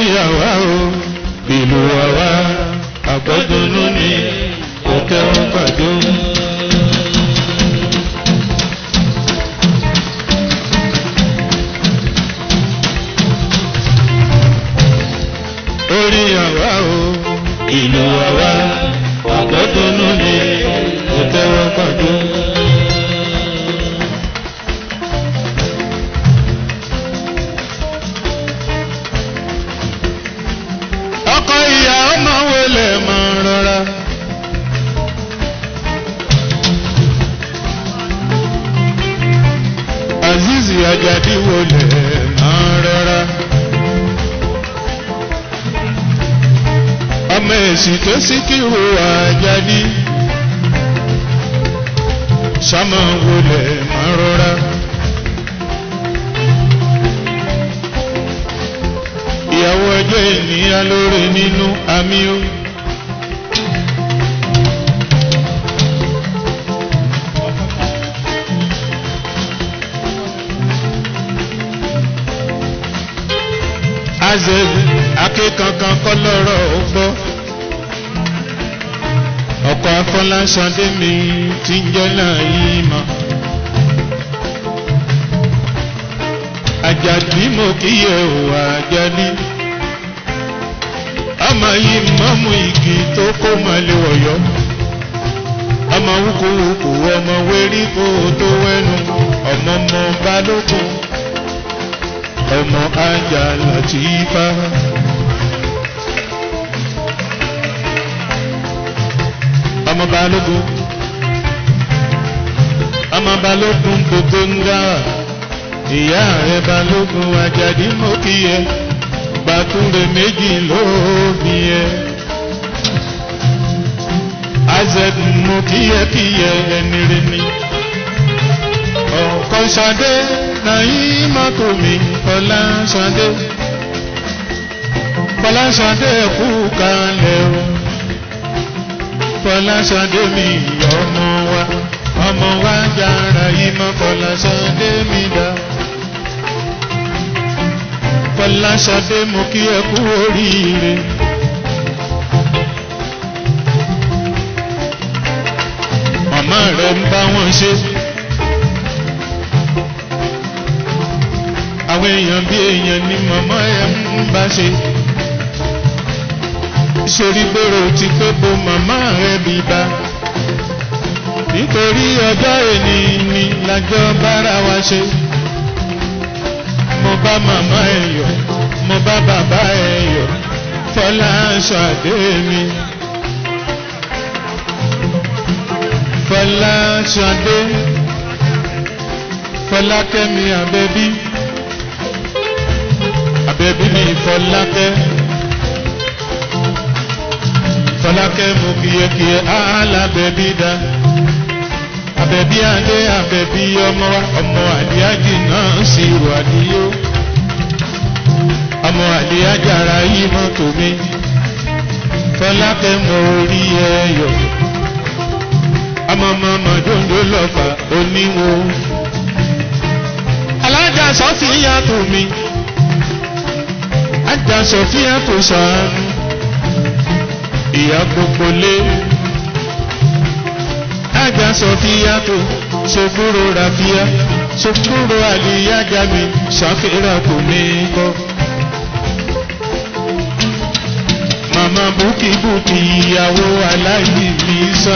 àwa o ìlú àwa àgbọ̀dúnú ni òkè ọ̀pàdé. orí àwa o ìlú àwa àgbọ̀dúnú ni òkè ọ̀pàdé. ọkọ ìyá ọmọ wọlé máa rọra. azizi ajadi wọlé máa rọra. ọmọ èsì tó síkírù ajadi. sámà wọlé máa rọra. ìyàwó ọjọ́ ènìyàn lóore nínú àmì ó. azẹ akékankan kọ́ lọ́rọ̀ ó gbọ́. ọkọ̀ afọláṣadé mi ti ń jẹ́ náà yìí mọ́. àjàdí mo kíyè ò àjàdí. ọmọ yìí mọ́mú igi tó kó mọ́lẹ̀ wọ̀yọ́. ọmọ wúkúwúkú ọmọ wéríkó tó wẹ́nu ọmọ ọmọ balógun ọmọ ajá láti ifá. ọmọ balógun ọmọ balógun gbogbo ń dára ìyá rẹ balógun ajadi mọ́kìyẹ gbàtúndé méjì lóbi yẹ. azẹ́d mọ́kìyẹkìyẹ ẹni rẹ ni. ọ̀kan ṣadé nàyí mọ́tò mi fọlá ṣadé. fọlá ṣadé kú kalẹ̀ o. fọlá ṣadé mi ọmọ wa ọmọ wa jára yìí mọ́ fọlá ṣadé mi dá. Fọláṣadé mo kí ẹ kú oríire. Màmá rẹ̀ ń bá wọn ṣe. Àwọn èèyàn bí èèyàn ni màmá ẹ̀ ń bá ṣe. Ṣorí gbèrò ti pé bo màmá rẹ̀ bí bá. Nítorí ọjọ́ èní ni lájọ́ bára wa ṣe mo bá màmá ẹ yọ̀ mo bá bàbá ẹ yọ̀ fọlá ṣàdé mi. fọlá ṣàdé fọlákẹ́mi àbẹ́bí àbẹ́bí mi fọlákẹ́ fọlákẹ́ mo kíyekíye alábẹ́bí dá àbẹ̀bí adé àbẹ̀bí ọmọ wa ọmọ àdíájì náà sì wà níyó ọmọ àdíájára yìí mọ́tò mi fọlákẹ́ mọ orí ẹyọ ọmọ ọmọ dòńdó lọ́fà oníwo alájà sọ́fìyà tó mi ajá sọ́fìyà tó sàánú ìyá gbogbo lé ajá sọfíà tó sokoro rafia sokoro àlìyájà mi ṣàfihàn kò ní kọ́. màmá búkìbúkì ìyàwó aláìní mi sọ.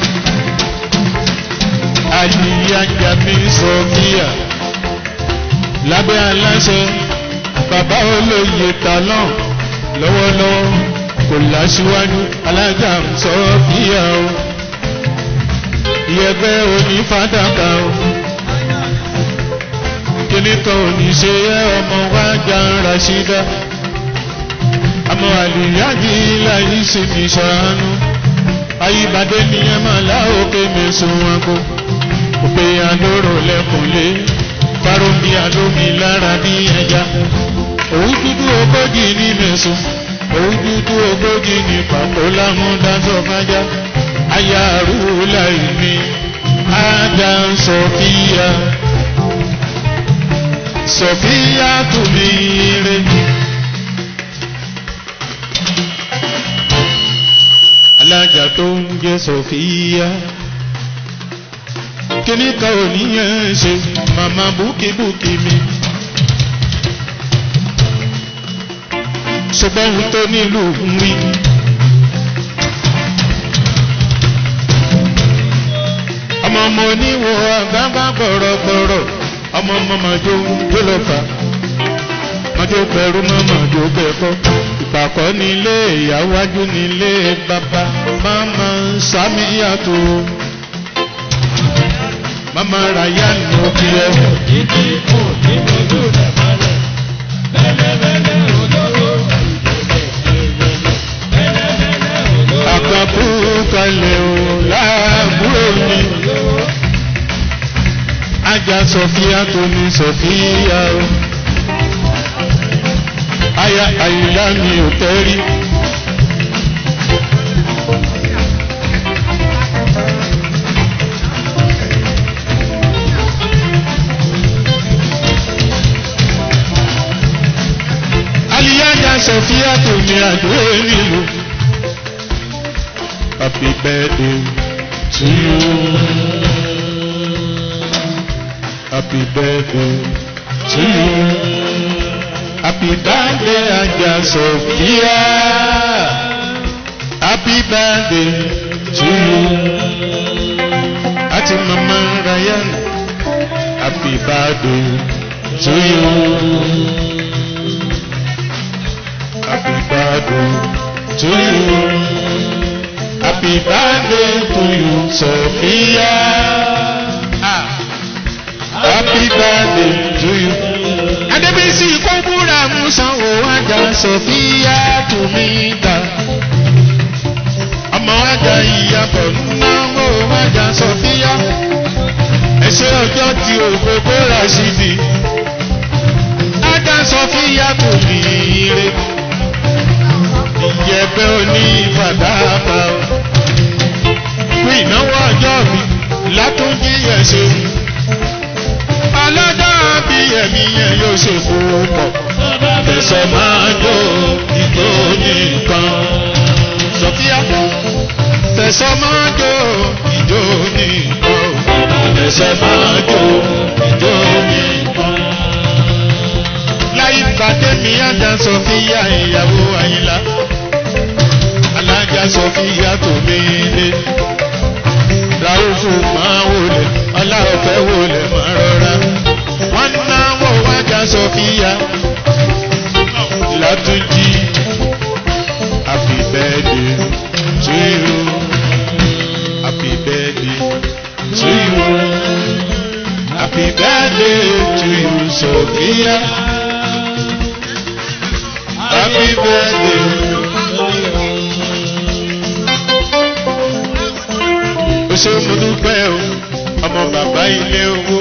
àlìyájà mi sọfíà lábẹ́ aláṣẹ bàbá olóye talọ́n lọ́wọ́lọ́wọ́ kò láṣíwájú alájà sọfíà o ìyẹ̀gbẹ́ òní fàdákà o. kíní kan òní ṣe yẹ ọmọ wa jà ń raṣídá. àmọ́ àlùyáàjì láyé sì ní ṣàánú. ayíbadé nìyẹn máa láòkè mẹ́sùn wọn kó. òpè àlóró lẹ́kùnlé fáròmí àlómi lára ní ẹja. òun dúdú ogójì ní mẹ́sùn. òun dúdú ogójì ní pàpọ̀ lámúdájọ́ kájá ayaru laimi ada sofia sofia tumire alájà tó ń jẹ́ sọ̀fíà kíní kan ò níyàn ṣe màmá búkìbúkì mi. ṣùgbọ́n ohun tó nílùú ń wí. ọmọ ọmọ oníwò àgbàgbà gbọ̀rọ̀gbọ̀rọ̀ ọmọ ọmọ màjò tó lọ fà màjò pẹ̀rú mọ́ màjò bẹ̀kọ́ ìpàkọ́ nílé ìyáwájú nílé bàbá máma sàmì yàtọ̀ máma ràyà nù kí ẹ. Títí kù ní gbogbo rẹ̀ mọ́lẹ̀. Bẹ́lẹ́bẹ́lẹ́ olówó bẹ́lẹ́bẹ́lẹ́ olówó. àkàkù kalẹ̀ o láàbúrò mi. ajá sọfíà tó ní sọfíà o. aya àyílá mi ò tẹ́rí. aliyaja sọfíà tó ní àdúrà nílùú. Happy birthday to you. Happy birthday to you. Happy birthday, Aja Sophia. Happy birthday to you. Àti Mama Ryan. Happy birthday to you. Happy birthday to you. Happy birthday to you, Sophia. Ah. Happy birthday to you. Adébísí kókúra Musanwó Ajá Sophia Tùmíta. Ọmọ Ajá ìyàbọ̀ náwó Ajá Sophia. Ẹ̀ṣẹ́ ọjọ́ tí ògbógbó Rashidi. Ajá Sophia Tùmíire ìjẹ̀bẹ́ òní fàdákà o. Fún ìnáwó ọjọ́ mi látúnjí yẹn ṣe. Ọlọ́jọ́ bí ẹ̀mí yẹn yóò ṣe púpọ̀. Tẹ̀sán máa jó ìjó nìkan. Sọ̀fíà tẹ̀sán máa jó ìjó nìkan. Tẹ̀sán máa jó ìjó nìkan. Láyé pàdé mi àjà Sọ̀fíà ìyàwó Àyìnlá alájà sọfíà tó léde ràúfù máa wọlé ọláọ̀fẹ́ wọlé máa rọra wọ́n náwó wájà sọfíà látúnjí happy birthday to you happy birthday to you happy birthday to you sọfíà happy birthday. ó ṣe mo dúpẹ́ o ọmọ bàbá ilé owó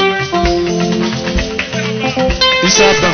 ìsábà.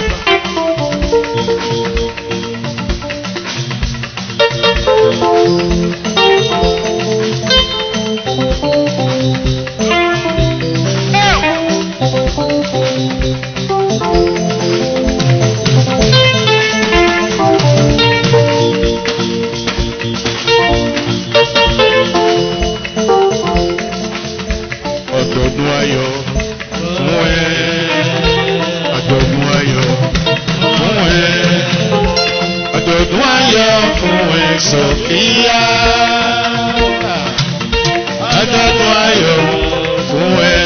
ọ̀dọ̀dún ayọ̀ fún ẹ ọ̀dọ̀dún ayọ̀ fún ẹ ọ̀dọ̀dún ayọ̀ fún ẹ sọ̀fíà ọ̀dọ̀dún ayọ̀ fún ẹ.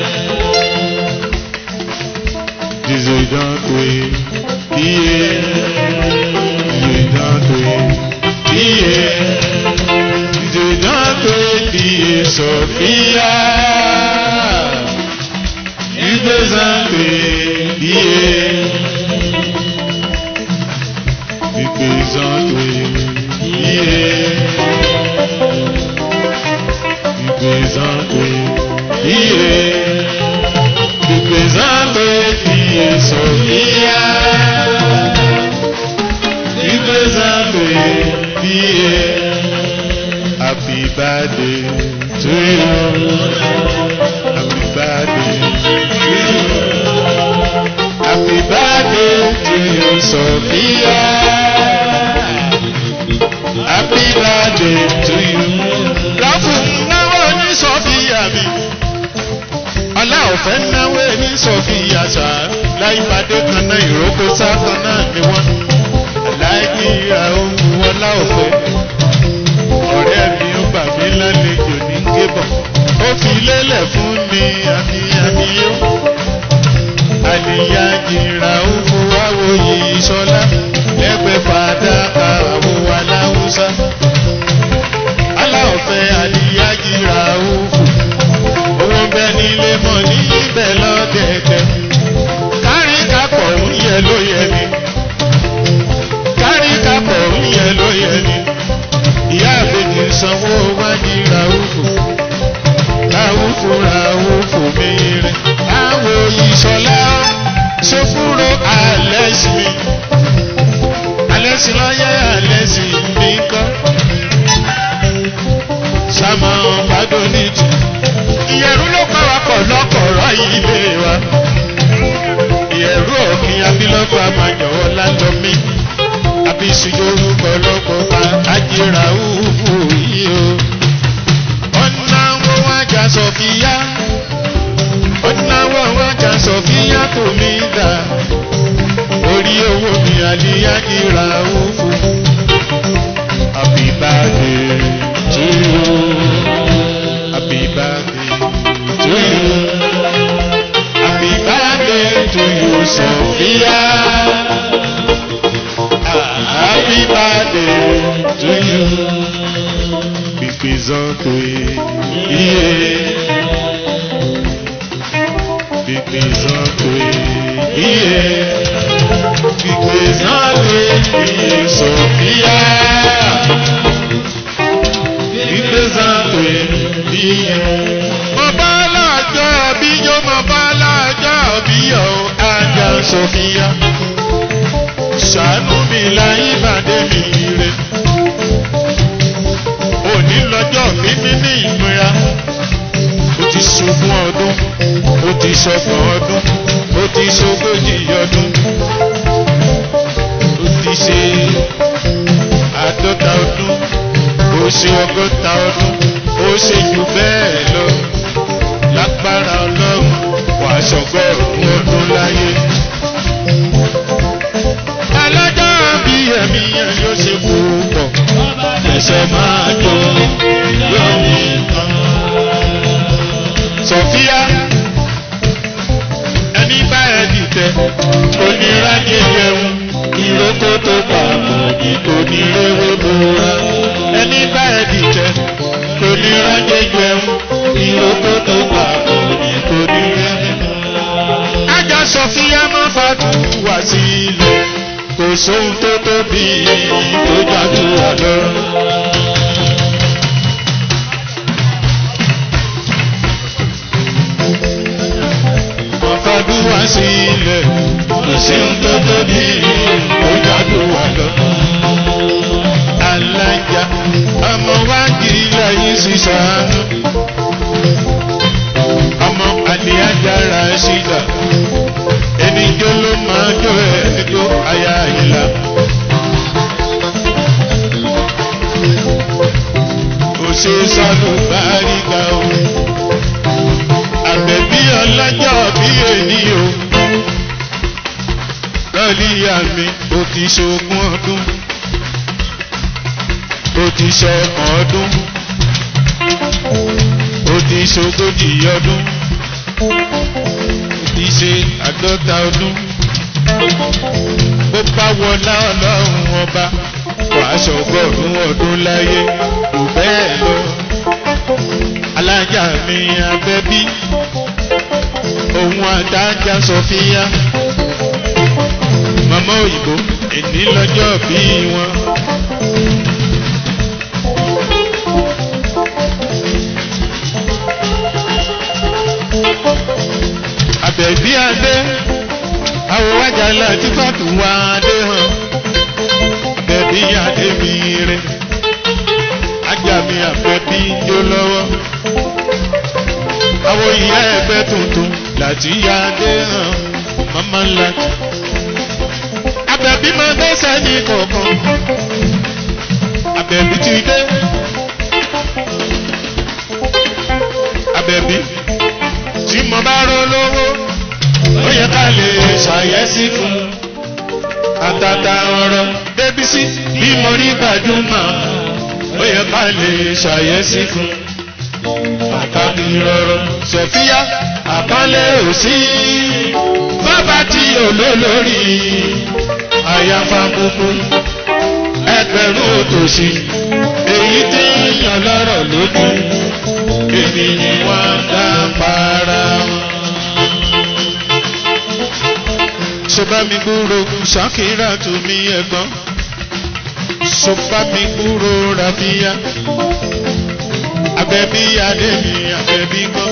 Dizo ìdáǹtò bíyẹ dizo ìdáǹtò bíyẹ dizo ìdáǹtò bíyẹ sọ̀fíà ìgbésànpé bíyẹ ìgbésànpé bíyẹ ìgbésànpé bíyẹ ìgbésànpé bíyẹ sọ̀fíà ìgbésànpé bíyẹ. Happy birthday to you. Happy birthday to you. Happy birthday to you, Sophia. Happy birthday to you. láìpàdé kan náà ìrókò sá kan náà ni wọ́n aláàjì ra ohun ọlá òfẹ́ ọ̀rẹ́ mi ó bà mí lálejò ní gébọ̀ ó fi lélẹ̀ fún mi àmì àmì yó àlìyá jìra ó fowó àwòyè ìṣọlá lẹ́gbẹ̀ẹ́ fàdákà àwọ̀ aláwùsá aláọ̀fẹ́ àlìyá jìra ó fò owó bẹ nílé mọ̀ ní ibẹ̀ lọ́dẹ̀ẹ̀dẹ̀ kárí kápọ̀ ń yẹ ló yẹ ni kárí kápọ̀ ń yẹ ló yẹ ni ìyá àbèjì sanwó wájú ràúfù ràúfù ràúfù mẹ́rin láwo ìṣọ̀lá ṣòfúrò àlẹ́sì mi àlẹ́sì lọ́yẹ́ àlẹ́sì mi kọ́ sàmà ọ̀bádọ́ níjì ìyẹ̀rú ló kọ́ wa pọ̀ lọ́kọ̀ọ̀rọ̀ ilé wa ìyẹ̀rú òfin abilọ́fà máa jọ̀wọ́ lálọ́ mi àbísùjò orúkọ lọ́kọ̀ bá àjẹrà òfò yìí o. ọ̀nà wọn wá jà sọ̀fìyà ọ̀nà wọn wá jà sọ̀fìyà tó mi dà orí owó mi àlíyá jìrà òfò. Happy birthday to you. Happy birthday to you. Happy birthday to you, Sophia. Happy birthday to you. Bíbélì iye. Bíbélì iye. Bíbélì iye Sophia. Bíbélì iye. Mo bá lájọ́ bí yó mo bá lájọ́ bí yó ajá Sophia ṣàánú mi láyé bàdé mi ire. Òní lọ́jọ́ mi níní ìmúra. Ó ti ṣogún ọdún, ó ti ṣọgbọ̀n ọdún, ó ti ṣogójì ọdún. Ó ti ṣe àádọ́ta ọdún, ó ṣe ọgọ́ta ọdún, ó ṣe jù bẹ́ẹ̀ lọ. Lágbára Ọlọ́run, wàá ṣọgọ́rùn-ún ọdún láyé alájà bí ẹ̀mí yẹn yóò ṣe púpọ̀ ẹsẹ̀ máa jó lórí kan. Sọ̀fíà ẹni bá ẹ dìtẹ̀ oníráyè jẹun ìrókò tó pa àmọ̀dì onírèwé bóra. Ẹni bá ẹ dìtẹ̀ oníráyè jẹun ìrókò tó pa àmọ̀dì onírèwé bóra. Ajá Sọ̀fíà máa fàdúrà sílẹ̀ kò sóhun tó tóbi tó jàdúrà lọ. Ọ̀fàdúrà sílẹ̀ kò sóhun tó tóbi tó jàdúrà lọ. Alájà ọmọ wa kiri láyé sísàánú. Ọmọ àdìyájà ra ṣídà ẹni jó ló máa jó ẹjọ́ aya ìlà. Òṣè sọ́nù báríga o. Àbẹ̀bí ọlọ́jọ́ bí èní o. Lọ́líyà mi, o ti ṣogún ọdún. O ti ṣọgbọ̀n ọdún. O ti ṣogójì ọdún ti ṣe àádọ́ta ọdún. Bó bá wọlá ọlọ́run ọba, wàá ṣọgọ́rùn ọdún láyé, kò bẹ́ẹ̀ lọ. Alájà mi abẹ́bí, òun àdájà Sọfíà. Màmá òyìnbó, èní lọ́jọ́ bí wọn. Àbẹ̀bí adé, àwọn wájà láti fàtú wá adé hàn. Àbẹ̀bí adé mi rẹ̀, ajá mi àbẹ̀bí jó lọ́wọ́. Àwọn ìyá ẹgbẹ́ tuntun láti yá adé hàn, màmá ńlá. Àbẹ̀bí máa gbẹ́sẹ̀ ní kọ̀ọ̀kan. Àbẹ̀bí ti dé. Àbẹ̀bí tí mo bá rọ lówó ó yẹ ká lè ṣá ṣàyẹ́sí fún àtàtà ọ̀rọ̀ débísí bí mo rí gbajúmọ̀ ó yẹ ká lè ṣàyẹ́sí fún pàtàkì rọrọ sọfíà àkọlé òsì bàbá tí olólórí àyàfà gbogbo ẹgbẹ̀rún òtòṣì èyí tí yàn lọ́rọ̀ lójú ènìyàn wọn dá para wọn. sọba mi gbúrò ṣàkírà tó mi ẹ̀gbọ́n sọba mi gbúrò ràbíyá abẹ́bí adé mi abẹ́bí kan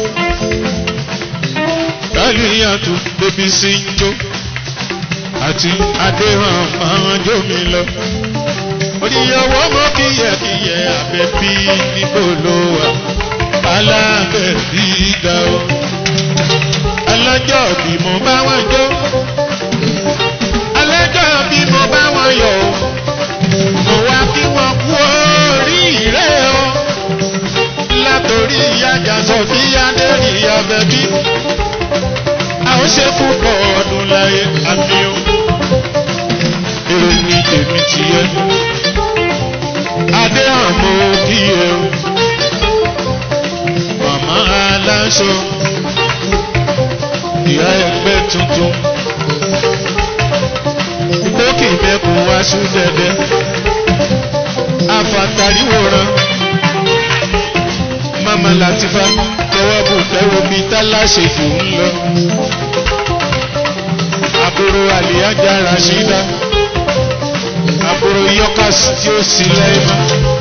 lálùyàtò bébí sí ń jó àti adéhàn máa jó mi lọ oníyàwó mọ́ kíyẹ̀kíyẹ̀ abẹ́bí níbo ló wà alábẹ́bí ga o alájọ́ bí mo bá wọn jó alájọ́ bí mo bá wọn yọ̀ o mo wá kí wọ́n kú oríire o látòrí ìyájà sọfíà lérí abẹ́bí a ó ṣe púpọ̀ ọdún láyé àmì o èrè ní tèmi ti yẹ adé àmọ́ kíyè o màmá aláṣọ ìyá ẹgbẹ́ tuntun ìgbókè mẹ́kùn wá sún dẹ́dẹ́ afàtàríwòrán mama latifa tọwọ́ bù fẹ́ràn bíi tálàṣe fò ń lọ. àbúrò àlìyájà rashida àbúrò yọkas tí ó sì lẹ́ẹ̀mọ́.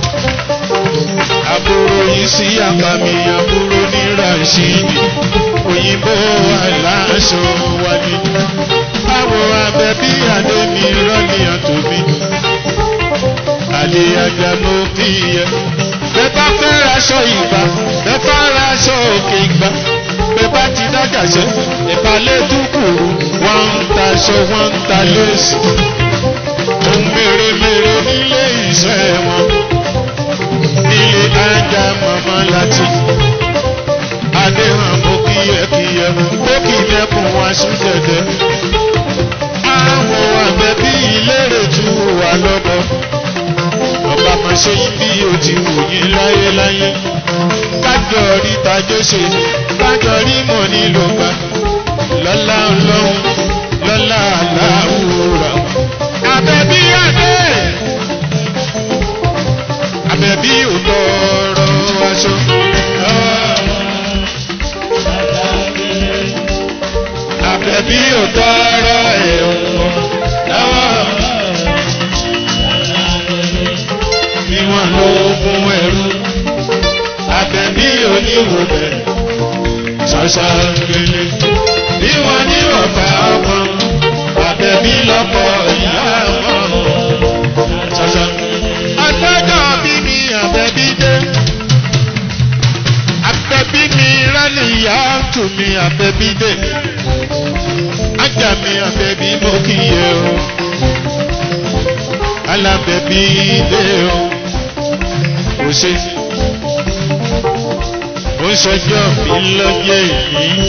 àbúrò yìí sí àpamì àbúrò ní rashidi òyìnbó aláṣọ wálé. àwọn abẹ́bí àdémi rọ́ọ̀lì àtòmí. àlìyájà ló fi yẹ bẹ́ẹ̀ bá fẹ́ raṣọ ìgbà bẹ́ẹ̀ bá raṣọ òkè ìgbà bẹ́ẹ̀ bá ti dájà ṣe ìbálẹ̀ dúkùrú wọ́n ń taṣọ wọ́n ń ta léèsì ohun mèremère nílé iṣẹ́ wọn nílé ajá màmá láti adéhàn mú kíyẹkíyẹ bókì dẹkùn wá sí dẹdẹ àwọn àbẹ̀bí ìlérè tún wà lọ́dọ̀ ọba máa ṣe yín bí o ti wù yín láyéláyé kájọ rí tajọ ṣe kájọ rí mọ̀ nílò gbà lọ́lá ọlọ́run lọ́lá aláwòrán. àbẹ̀bí àdé àbẹ̀bí ò tọrọ aṣọ. àbẹ̀bí ò tọrọ ẹ̀wọ̀n lọ́wọ́. bí wọ́n lo ogun ẹ̀rú abẹ́bí oníwò bẹ̀ ṣàṣà gbélé bí wọ́n ní ọ̀fà ọmọ abẹ́bí lọ́pọ̀ ìyá ọmọ ṣàṣà ọjọ́jọ́ bí mi abẹ́bí dé abẹ́bí mi rálẹ̀ ìyá tù mí abẹ́bí dé ajá mi abẹ́bí mo kì í yẹ o alábẹ́bí dé o kò ṣe ó ṣọjọ́ mi lọ́jọ́ ìní.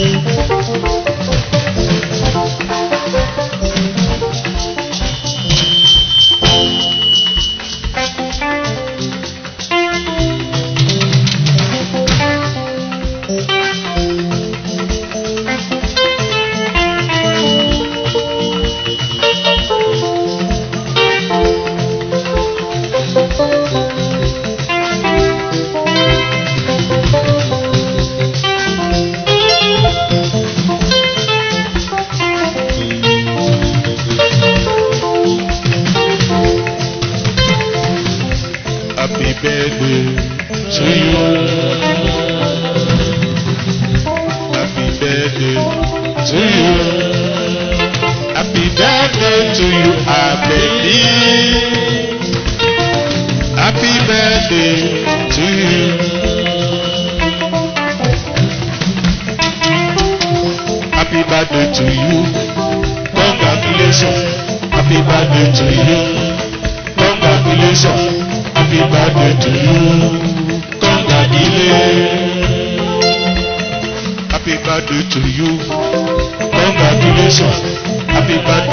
Happy birthday to you. Happy birthday to you. Happy birthday to you, happy Happy birthday to you. Happy birthday to you. Congratulations. Happy birthday to you. Congratulations. Happy birthday to you. Congratulations. Happy birthday to you. Congratulations. Happy birthday.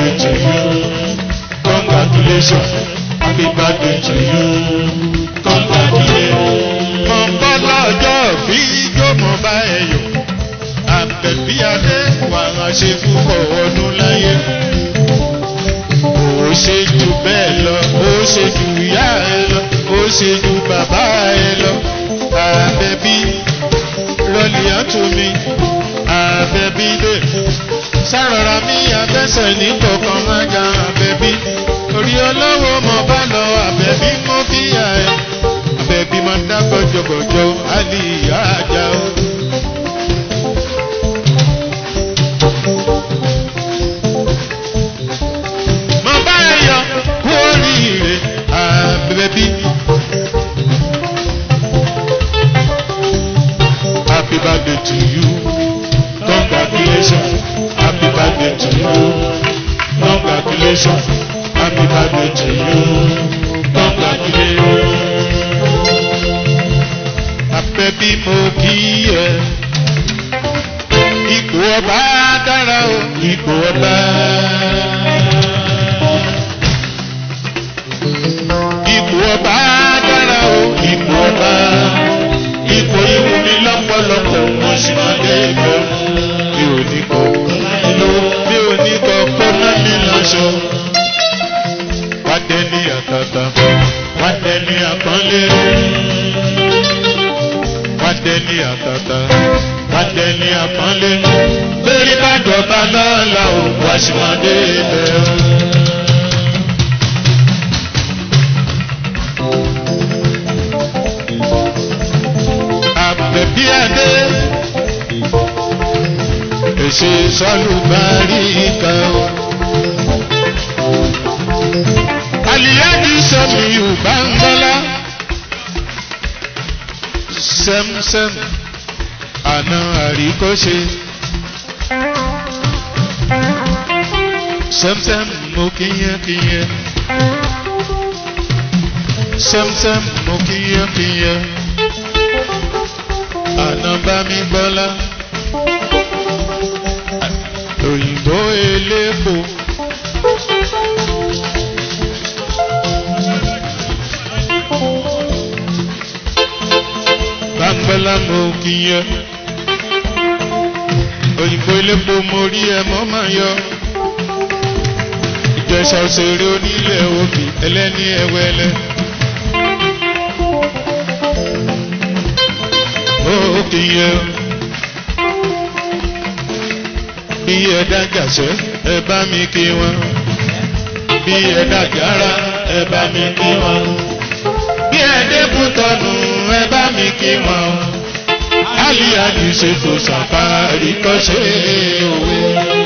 congratulations happy birthday to you Congratulations. mo ń bọ́ lọ́jọ́ bí yóò mọ̀ bá ẹ yọ̀ àbẹ̀bí adé wà á ṣe púpọ̀ ọdún láyé ó ṣe jù bẹ́ẹ̀ lọ ó ṣe jù ìyá ẹ lọ ó ṣe jù bàbá ẹ lọ àbẹ̀bí lọ́lì àtúnmí àbẹ̀bí dé sárọ̀rọ̀ mi àbẹ̀sẹ̀ ní kọ̀ọ̀kan ága àbẹ̀bí orí ọlọ́wọ́ mọ̀ bá lọ àbẹ̀bí mọ́ kíyà ẹ̀ àbẹ̀bí máa dá gbọ́jọgbọ́jọ àlì ìyá àjà o. mo bá ẹ yọ kú oríire àbẹ̀bí. Happy birthday to you. Congratulations. Happy birthday to you. Congratulations. Happy birthday to you. Congratulations. Àbẹ̀bí mo kí ẹ. Ipò ọba dára o. Ipò ọba. Ipò ọba dára o. Ipò ọba. Ipò ìwú mi lọ́pọ̀lọpọ̀ wọ́n sì máa dé ibẹ̀. Mi ò ní kọ̀ ló mi ò ní kọ̀ kó ná mi lọ́ṣọ. Wá dé ní àtàtà, wá dé ní àpọ́nlé. Wá dé ní àtàtà, wá dé ní àpọ́nlé. Bẹ́ẹ̀ni bá jọba lọ́la ò wá sí máa dé ibẹ̀. Àbẹ̀bí adé èsì sọ́lùbárí kan. Àlìyájú sọmi Yorùbá ń bọ́lá. Sẹ́msẹ́m àna àríkọ́ṣe. Sẹ́msẹ́m mo kíyẹn kíyẹn. Sẹ́msẹ́m mo kíyẹn kíyẹn. Àna bá mi bọ́lá òyìnbó elépo. Bámbọ́lá mo kì í yẹ. Òyìnbó elépo mo rí ẹ mọ́ máa yọ. Ìjẹsà òṣèré onílẹ̀ òbí ẹlẹ́ni ẹ̀wẹ́lẹ́. Ó kì í yẹ bí ẹ dájàṣẹ́ ẹ bá mi kí wọn bí ẹ dájára ẹ bá mi kí wọn bí ẹ dẹ́kun tọ̀nù ẹ bá mi kí wọn aliadi ṣe kò sàpárí kọ́ṣẹ́ òwe.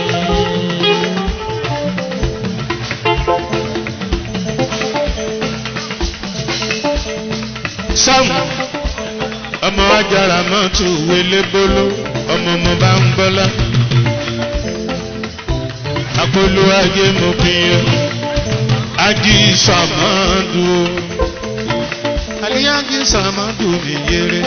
sáwọn ọmọ ajára mọ́tò wọlé bóló ọmọ ọmọ bá ń gbọ́lá akolo ajé mo fi yẹ ají sàmọ́dù aliyanji sàmọ́dù mi yẹrẹ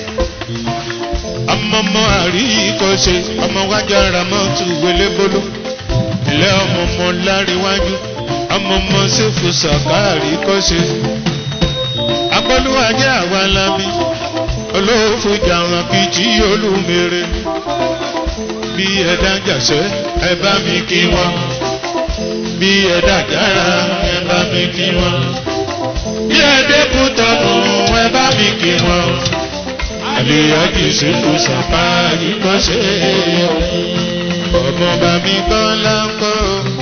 ọmọọmọ àríkọ́ṣe ọmọ wájà ramọ́tù wẹlébóló ilé ọmọọmọ láríwájú ọmọọmọ sẹ́fù sàkáàrí kọ́ṣe akolo ajé àwa lábí olóòfò jàrán kìjì olúmere bí ẹ dájàṣẹ́ ẹ bá mi kí wọn bí ẹ dájára ẹ bá mi kí wọn bí ẹ dẹ́kun tọ̀nù ẹ bá mi kí wọn àlèyájú ìṣèlú sàpá ìkọ́ṣe ọmọ bá mi gbọ́ láńkọ́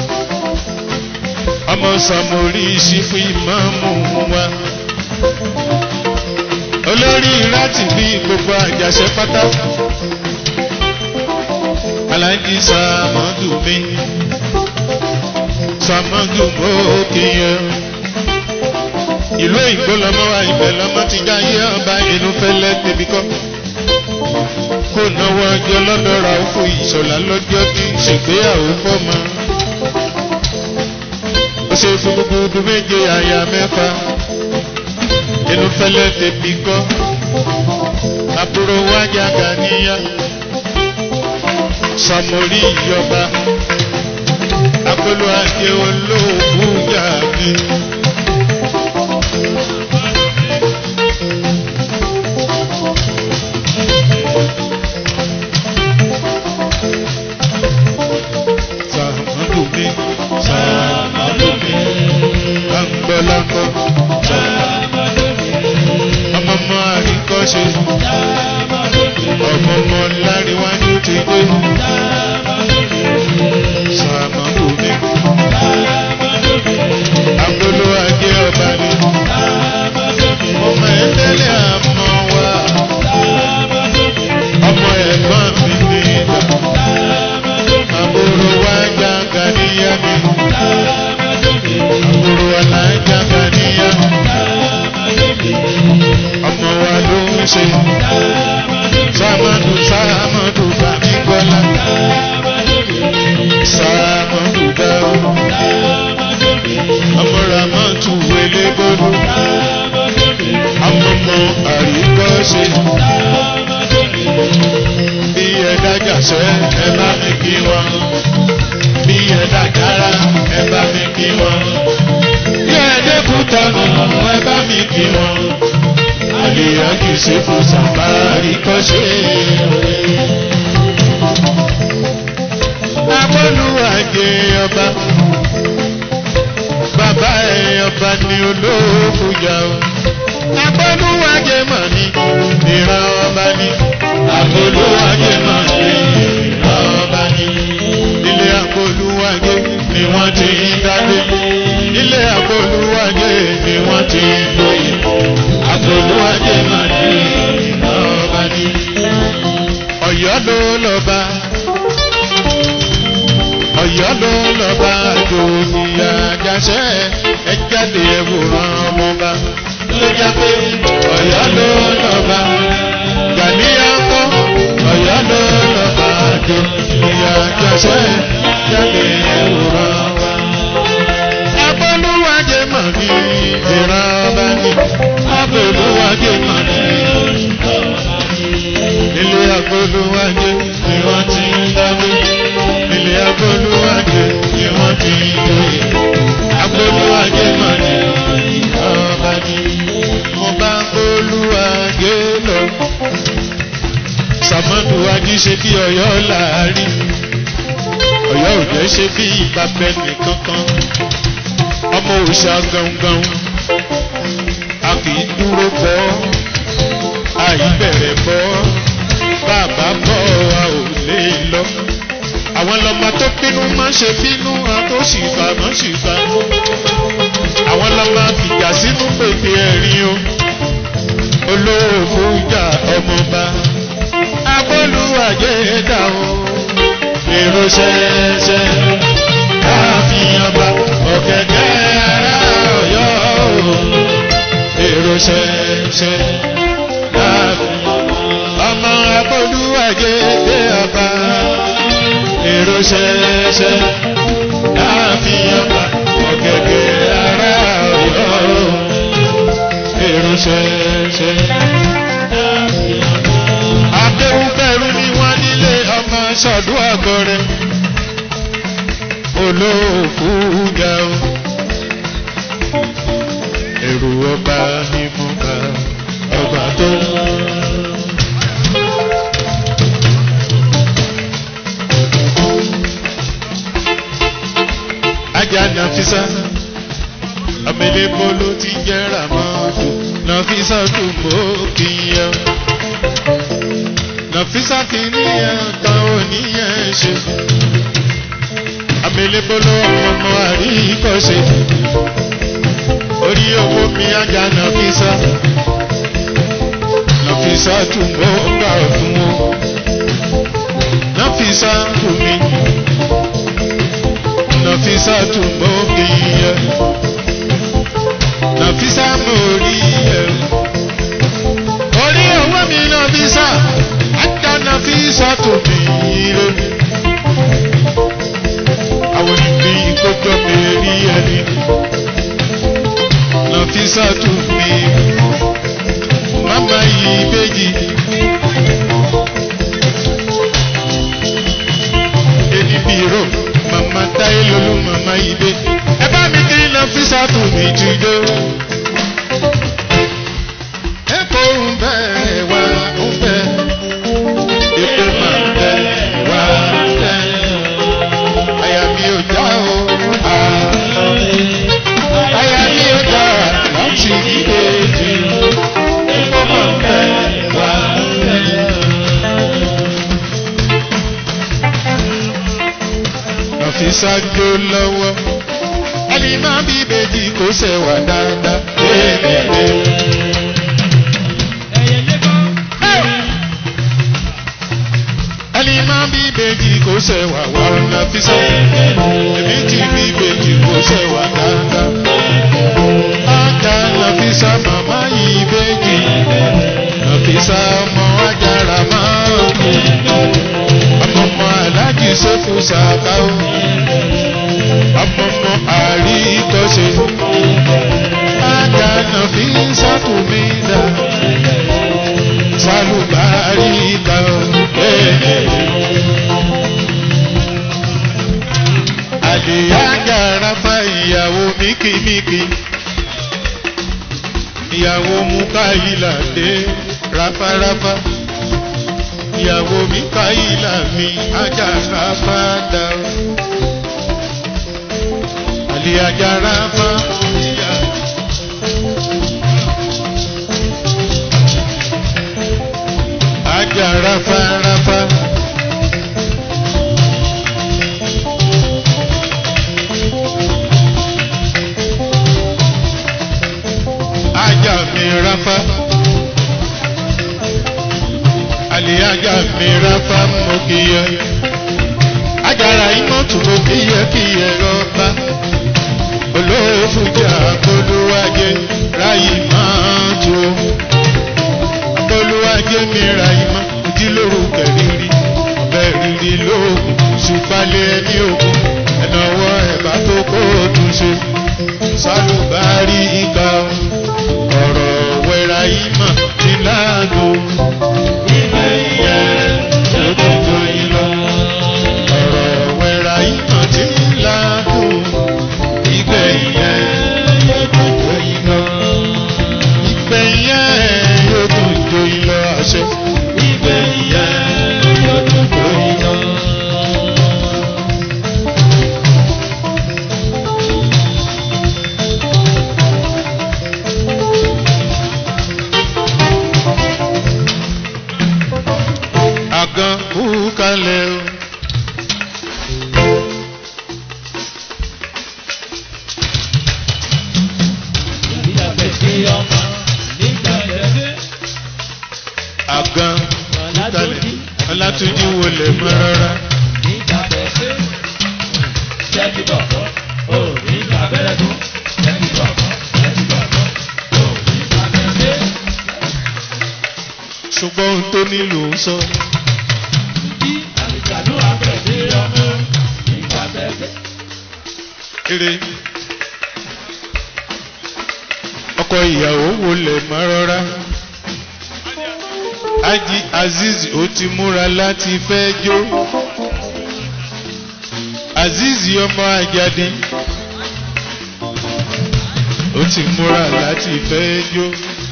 ọmọ sàmórì sí fún ìmáàmù wa olórí láti bí gbogbo àjàṣe pátá aláǹdí sàmọ́dù mi sàmọ́dù mọ́kìyẹ. ìlú òyìnbó lọmọ wa ibẹ̀ lọmọ ti já yé ọba inú fẹ́lẹ́ débi kọ́. kó náwó ọjọ́ lọ́dọ̀ ra òfò ìṣọ̀lá lọ́jọ́ tí ń ṣègbéyàwó fọ́mọ. ó ṣe fún gbogbo méje àyà mẹ́fà inú fẹ́lẹ́ débi kọ́. àbúrò wájà gàníyà sọmọrí ìjọba akọlù ajé olóògùn yàgbé ni. Sàmọ́dù mi, Sàmọ́dù mi, láńgbọ́láńgbọ́, Sàmọ́dù mi, ọmọ ọmọ àríkọ́ṣe, Sàmọ́dù mi, ọmọ ọmọ láríwájú ti dé. Sàmọ́dù mi, Sàmọ́dù mi, Sàmọ́dù mi, agbolo ajé ọba ni. Sàmọ́dù mi, Ọmọ ẹlẹ́lẹ̀ àmọ́ wa, Sàmọ́dù mi, ọmọ ẹ̀gbọ́n mi ní ìgbà. Sàmọ́dù mi, Àbúrò wa jàǹgà níyà mi. Sàmọ́dù mi, Àbúrò wa là ń jàǹgà níyà. Sàmọ́dù mi, Ọmọ wa ló ń ṣe. Sàmọ́dù mi, Sàmọ́dù Sàmọ́dù Bàmí Gbọ́lá. Sàmọ́dù mi, Sàmọ́dù Dáwọ́. Sàmọ́dù mi, Ọmọ Ramọ́tù Wélébólú. Sàmọ́dù mi, Ọmọ ọmọ àríkọ́ṣe. Sàmọ́dù mi, Bí ẹ dájà sẹ́, ẹ bá mi kí wọn. Bí ẹ dájára, ẹ bá mi kí wọn. Bí ẹ dẹ́kun tọ̀nù, ẹ bá mi kí wọn. Àlèyá kì í ṣe fún sàfárì kọ́ṣe. Agbọ́lúwàjẹ ọba. Bàbá ẹ̀ ọba ni olóòfù jà o. Agbọ́lúwàjẹ mọ̀ ní ìran ọba ni. Agbọ́lúwàjẹ mọ̀ ní ìran ọba ni. Ilé agbọ́lúwàjẹ ni wọ́n ti ń dádé. Ilé agbọ́lúwàjẹ ni wọ́n ti ń lóye. Agbọ́lúwàjẹ mọ̀ ní ìran ọba ni. Ọ̀yọ́ ló lọ́ba. Ọ̀yọ́ ló lọ́ba àjòyè àjàṣẹ́ ẹ jáde ẹ̀wòrán ọmọba. Ló jẹ́ pé Ọ̀yọ́ ló lọ́ba. Gàníyà ń kọ́ Ọ̀yọ́ ló lọ́ba àjòyè àjàṣẹ́ jáde ẹ̀wòrán ọba. Agbọ́lúwàjẹ mọ̀ ní ìran ọba ni. Agbọ́lúwàjẹ mọ̀ ní ilé agbọ́lúwàjẹ ni wọ́n ti ń dábẹ́ ilé agbóluwájẹ ni wọ́n ti ń lóye agbóluwájẹ mà ní ọba ní mo bá gbóluwájẹ lọ sàmọ́dù wájú ṣe bí ọ̀yọ́ láàrin ọ̀yọ́ òjò ṣe bí ìbábẹ́ nìkankan ọmọ òòṣà gangan a kì í dúró bọ́ àìbẹ̀rẹ̀ bọ́ bàbá bọ́ a ò lè lọ àwọn lọmọ tó bínú má ṣe bínú àtòṣìgbà má ṣìgbà àwọn lọmọ fìjà sínú pèpè ẹ̀rín o olóòfò ìjà ọmọba agbóluwàjẹ dà o èrò ṣẹṣẹ káàfin ọba ọ̀gẹ̀dẹ̀ ara ọ̀yọ́ o èrò ṣẹṣẹ káàfin ọmọ agbóluwàjẹ dé ọba èrò ṣẹṣẹ láàfin ọba ọ̀gẹ̀gẹ̀ ara ọ̀yọ́ èrò ṣẹṣẹ. akéwúbẹ̀rù ni wọ́n nílé ọmọ ṣọ̀dún àgọ́rẹ́ olóòfù ga o èrò ọba ni mo bá ọba tó ń. ajá nàfisà ọmọlẹ́bọ ló ti jẹ́ ràmọ́dù nàfisà tó mọ́ kíyàn nàfisà kìíníyàn kan oníyàn ṣe ọmọlẹ́bọ ló ọmọ àríkọ́ṣe orí owó mi ajá nàfisà nàfisà tó mọ́ gbà fún wọn nàfisà tó mi nàfisà tún mọ́ kíyẹ nàfisà mọ́ orí ẹ. orí owó mi nàfisà àtà nàfisà tún mi ire. àwọn ìgbì ìkójọ mi rí ẹni. nàfisà tún mi mama yìí méjì. èdè bìrò mama táyé lolú mama ibe ẹ bá mi kiri náà fi sàtò ṣáájú lọ́wọ́ ẹni máa bí ìbejì kò ṣẹ̀wà dáadáa. ẹni máa bí ìbejì kò ṣẹ̀wà wà nàfíṣà èmi ti bí ìbejì kò ṣẹ̀wà dáadáa. ajá nàfíṣà màmá yìí ìbejì nàfíṣà ọmọ ajára máa ń kú ọmọ ọmọ aláàjì ṣẹ́fù ṣàkáwó ọmọ ọmọ àrí ìtọ́ṣe ajá nàfíṣà tù mí dá sálùbárí ìta àdìyájà rafa ìyàwó míkímíkí ìyàwó mukaila dé ráfáráfá ìyàwó mikaila mi ajá rafa dá àdìyájà rafa ìyàwó. ajá rafa rafa. ajá mi rafa. àlè ajá mi rafa mo kíyẹ. ajára ìmọ̀tún mo kíyẹ kíyẹ rọ́bà. olóòfùjà olúwàjẹ ráyè máa tó olúwàjẹ mi ra ìmọ̀ ojúlówó kẹrìírí ọbẹ̀ rírí lóògùn ṣùpálẹ̀ ẹni ògùn ẹ̀nàwọ́ ẹ̀bá tó kó o tún ṣe sálùbárí ìka ọ̀rọ̀ wẹ̀ra ìmọ̀ níláàdó ìgbẹ́ ìyẹn lójoojú yìí lọ ọ̀rọ̀ wẹ̀ra ìmọ̀ níláàdó ìgbẹ́ ìyẹn lójoojú yìí lọ ìgbẹ́ ìyẹn lójoojú yìí lọ àṣẹ ìgbẹ́ ìyẹn lójoojú yìí lọ. àgàn kú kalẹ̀ o. àgàn kú kalẹ̀ ọlátúnjí wọlé mọ́ rárá. ṣùgbọ́n ohun tó nílò ń sọ. eré ọkọ ìyàwó wọlé mọ́ rárá. Aji Aziz ó ti múra láti fẹ́ jó. Aziz ọmọ Ajadi ó ti múra láti fẹ́ jó.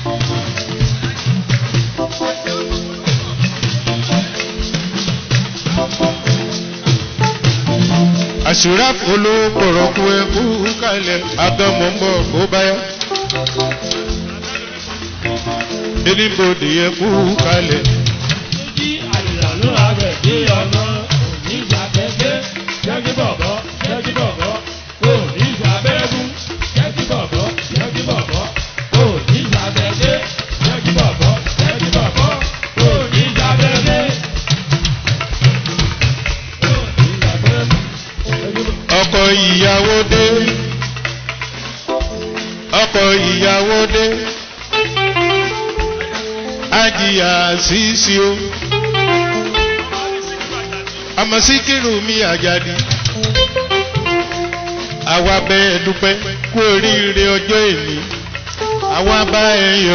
àṣírà polówó pọ̀rọ̀kú ẹkú kalẹ̀ agbọ́mọ̀ ń bọ̀ kó báyọ̀. Anybody ẹkú kalẹ̀. ọkọ ìyàwó dé ọkọ ìyàwó dé ajiya sísí o ọmọ síkírù mi àjàdí àwa bẹ́ẹ̀ dúpẹ́ kú oríire ọjọ́ èmi àwa bá ẹ yọ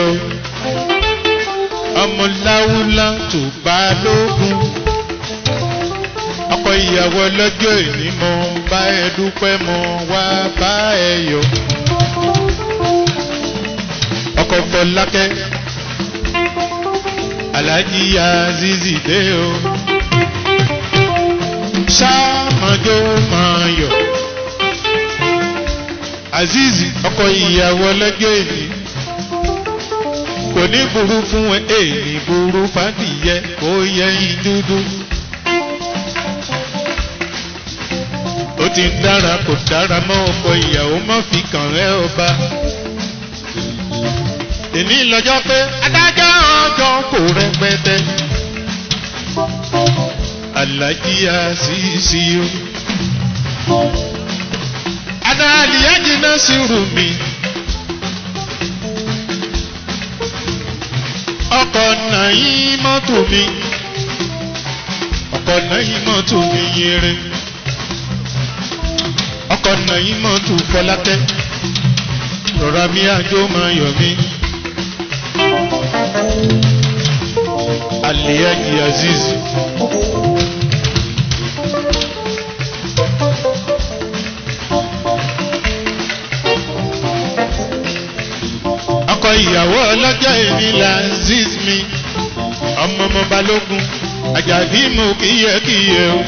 ọmọ láwùlá tó bá lógún ọkọ ìyàwó lọ́jọ́ ìní mo bá ẹ dúpẹ́ mo wá bá ẹ yọ. ọkọ fọlákẹ́ alájí azizi dé o. sáàmọ́jọ́ máa yọ. azizi ọkọ ìyàwó lọ́jọ́ ìní kò ní burú fún ẹ èyí burú fàdìyẹ kó yẹ yín dúdú. ó ti ń dára kò dára mọ́ ọkọ ìyàwó má fi kàn rẹ́ ọba. èmi lọ́jọ́ pé adájọ́ ọjọ́ kò rẹpẹtẹ. alájí àṣìṣì o. adáàlì ẹ̀jìnà sí rù mí. ọkọ̀ náà yí mọ́tò mi. ọkọ̀ náà yí mọ́tò mi yẹrẹ ọkọ̀ náà yín mọ́ tù fọlákẹ́ rọra mi àjò máa yọ̀ mí. aliyaji aziz. ọkọ ìyàwó ọlọ́jọ́ èmi la aziz mi ọmọ ọmọ balógun àjàdí mo kíyẹkíyẹ o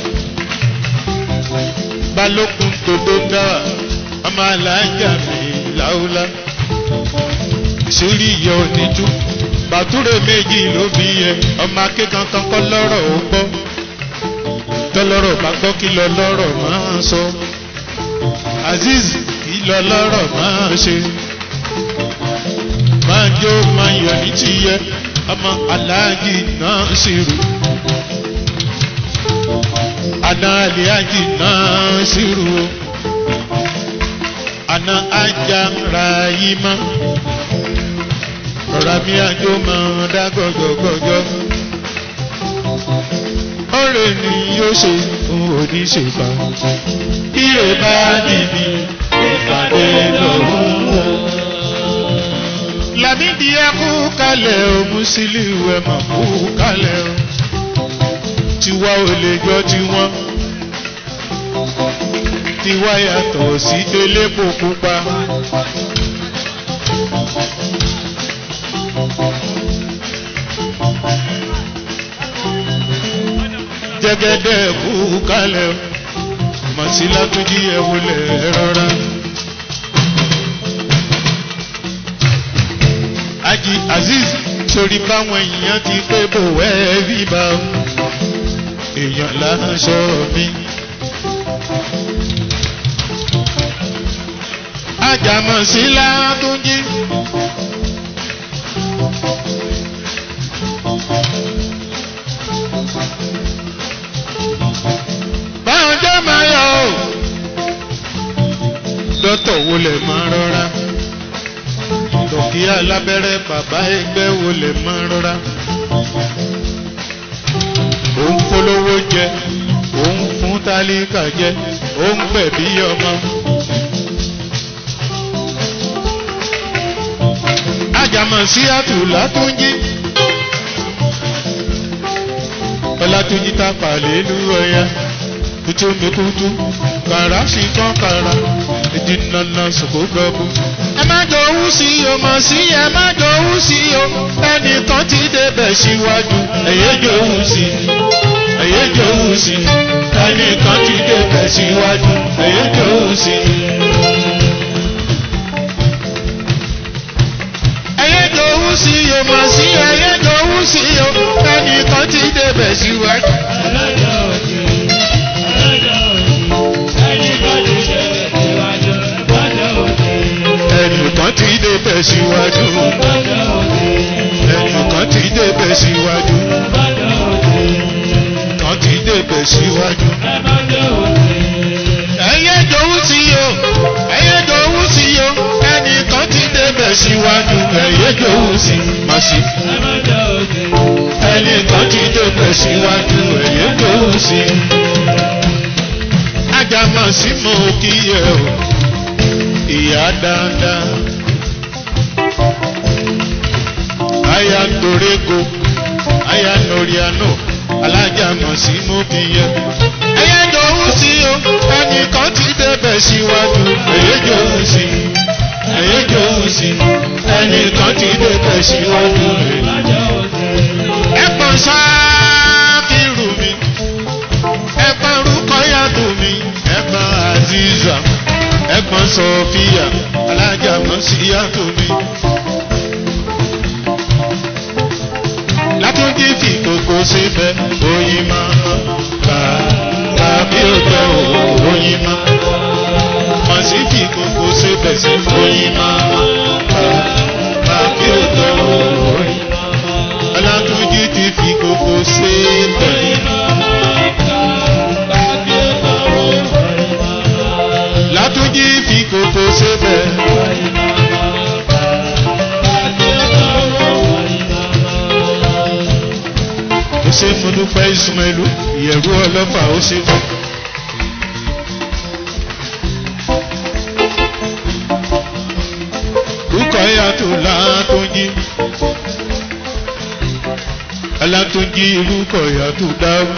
balógun tòdó dáwà ọmọ alájà mi láúlá sórí ìyá oníjú bàtúrò méjì ló bí yẹ ọmọ akẹ́kọ̀ọ́ kan kọ́ lọ́rọ̀ ó gbọ́ tọ́lọ́rọ̀ bá gbọ́ kí lọ lọ́rọ̀ máa sọ azeez kí lọ lọ́rọ̀ máa ṣe máa jó máa yọ̀ ní tiyẹ ọmọ aláàjì náà sì rù ana aliaji nasiru ana aja rayima rọra mi ajo mọ dá gọgọgọgọ ọrẹ ni yóò ṣe fún oníṣègbà ire bá níbi ìpàdé lọ́wọ́. Lámìdí ẹ kú kalẹ̀ o, Musiliu ẹ mà kú kalẹ̀ o tiwa ò lè jọ tiwọn tiwa yàtọ̀ sí elépo pupa. jẹ́gẹ́dẹ́ kú kálẹ̀ mọ̀sílá tó jí ẹ wọlé rọra. Aji Aziz sori báwọn èèyàn ti pé bò wẹ́ẹ́ bí bá o èèyàn láṣọ mi. Àjàmọ̀ sí látúnjí. Báwọn jẹ́ máa yọ o. Dọ́tọ̀ wo lè máa rọra? Dọ̀kí alábẹ́rẹ́ bàbá ẹgbẹ́ wo lè máa rọra? òun polówó jẹ òun fún tálíkà jẹ òun gbẹ̀bí ọmọ. àjàmọ̀ sí àtùlá tó ń jí. ọlátúnjí tá pàlẹ́ lú ọya kutu mi kutu kàrà sí kán kàrà ìdí nana sòkò gọbú. ẹ má jọ owú sí o mọ̀ sí ẹ má jọ owú sí o ẹnìkan ti débẹ̀ síwájú ẹ̀yẹ́ jọ owú sí ẹ̀yẹ́ jọ owú sí ẹnìkan ti débẹ̀ síwájú ẹ̀yẹ́ jọ owú sí. ẹ̀yẹ́ jọ owú sí o mọ̀ sí ẹ̀yẹ́ jọ owú sí o ẹnìkan ti débẹ̀ síwájú. Alájà òjì, alájà òjì, ẹni bá ti ṣẹlẹ̀ síwájú, bàjẹ́ òjì, ẹnìkan ti débẹ̀ síwájú. bàjẹ́ òjì, ẹnìkan ti débẹ̀ síwájú. bàjẹ́ òjì, kan ti débẹ̀ síwájú. ẹ bàjẹ́ òjì, ẹyẹ jòwú sí o ẹyẹ jòwú sí o ẹnìkan ti débẹ̀ síwájú. ẹyẹ jòwú sí màsí. ẹ bàjẹ́ òjì, ẹnìkan ti débẹ̀ síwájú. ẹyẹ jòwú sí. ajá màsí mo kí ẹ o ìyá dáadáa. aya torego aya noriano alájà màsí mo kí ẹ. ẹyẹ jòwú sí o ẹnìkan ti débẹ̀ síwájú. ẹyẹ jòwú sí ẹyẹ jòwú sí ẹnìkan ti débẹ̀ síwájú. bàjẹ́ òjì, ẹ̀pọ̀n ṣáàkìrù mi ẹ̀pọ̀n rúkọ̀yàtò mi ẹ̀pọ̀n aziza ẹ̀pọ̀n sọfíà alájà mọ̀síyàtò mi. látúndí fi kókó síbẹ̀ oyin máa ká tàbí òjò oyin máa mọ̀ sí fi gbogbo ṣébẹ̀ sí oyin máa tàbí òjò oyin ọlátúnjí ti fi gbogbo ṣébẹ̀. látúnjí fi gbogbo ṣébẹ̀. ó ṣe mo dúpẹ́ ìsúnmẹ́lú ìyẹ̀rú ọlọ́fà ó ṣe fún. Rúkọ̀ yàtọ̀ látúnjí. Alátúnjí rúkọ̀ yàtọ̀ dáwọ́.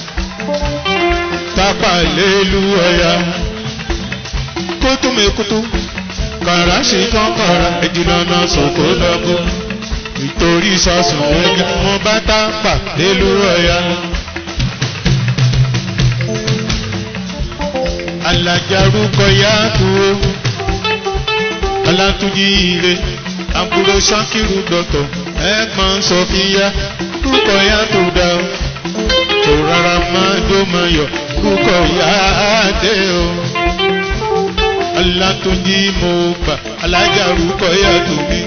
Tápà lélu ọ̀yà. Kótó mẹ́kótó. Kàrà ṣe tán kàrà ẹ̀jìnà náà sọ̀kò lọ́gbọ́. Nítorí sọ̀sùn ẹ̀jẹ̀ mo bá tápà lélu ọ̀yà. Alájà rúkọ̀ yàtọ̀ Alátúnjí ire àbúrò Ṣákìrù dọ̀tọ̀ ẹ̀gbọ́n Sọfíyá rúkọ̀ yá tó dá o tó rárá máa jó máa yọ̀ rúkọ̀ yá dé o. Alátúnjí mo gbà alájà rúkọ̀ yá tó mi.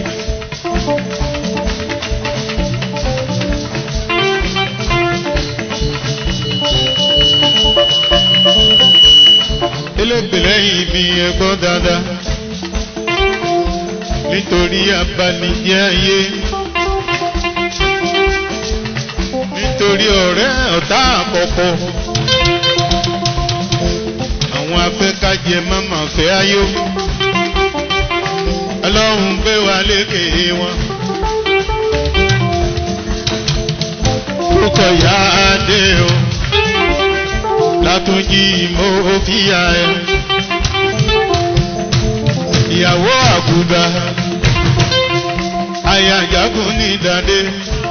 elégbè lẹ́yìn mi ẹgbọ́n dáadáa nítorí abanijẹ́ ayé nítorí ọ̀rẹ́ ọ̀tá àkọ́kọ́ àwọn afẹ́kájẹ máma fẹ́ ayó ọlọ́run gbé wa lékè wọn kókò yá adé o látúnjí mo fìyà ẹ ìyàwó àkùdà ayajagun ní ìdádé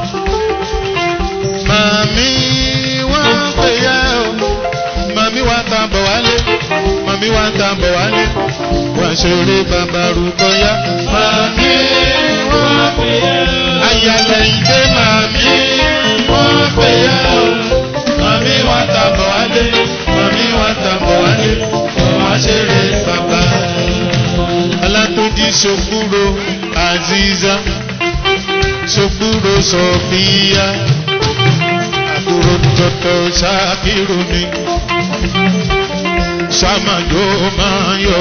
màmí wá pè yá o màmí wá ta bọ̀ wálé màmí wá ta bọ̀ wálé wá ṣeré bàbá rúkọ yá màmí wá pè yá ayàlẹ̀ ìdè màmí wá pè yá o màmí wá ta bọ̀ wálé màmí wá ta bọ̀ wálé wá ṣeré bàbá alátúndí ṣògbúrò aziza ṣògbúrò sọfíà àbúrò tọ̀tọ̀ ṣàkírò ni ṣàmàjò máa yọ.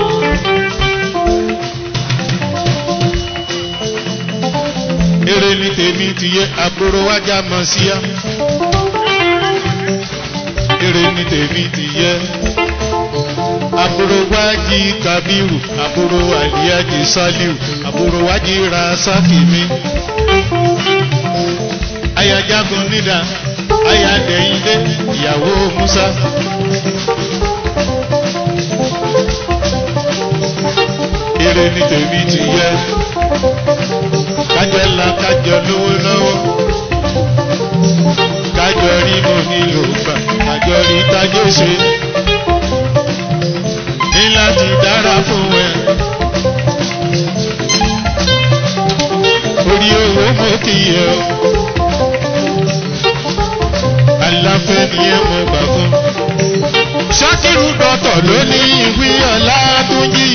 eré ní tèmi ti yẹ àbúrò wájà mọ̀ síyá eré ní tèmi ti yẹ àbúrò wájì kabiru àbúrò àlíyájì saliu àbúrò wájì rasakimi ayajagun nídà ayadẹyìndé ìyàwó musa. eré ní tèmi ti yẹ kájọ ńlá kájọ lówó lọ́wọ́ kájọ rí mo nílò gbà kájọ rí tájọ ṣe ní láti dára fún ẹ. orí owó mo kì í yẹ o. aláfẹ́ ni ẹ mọ gbà fún. ṣákìrù dọ́tọ̀ ló ní ìwé ọ̀la tó yí.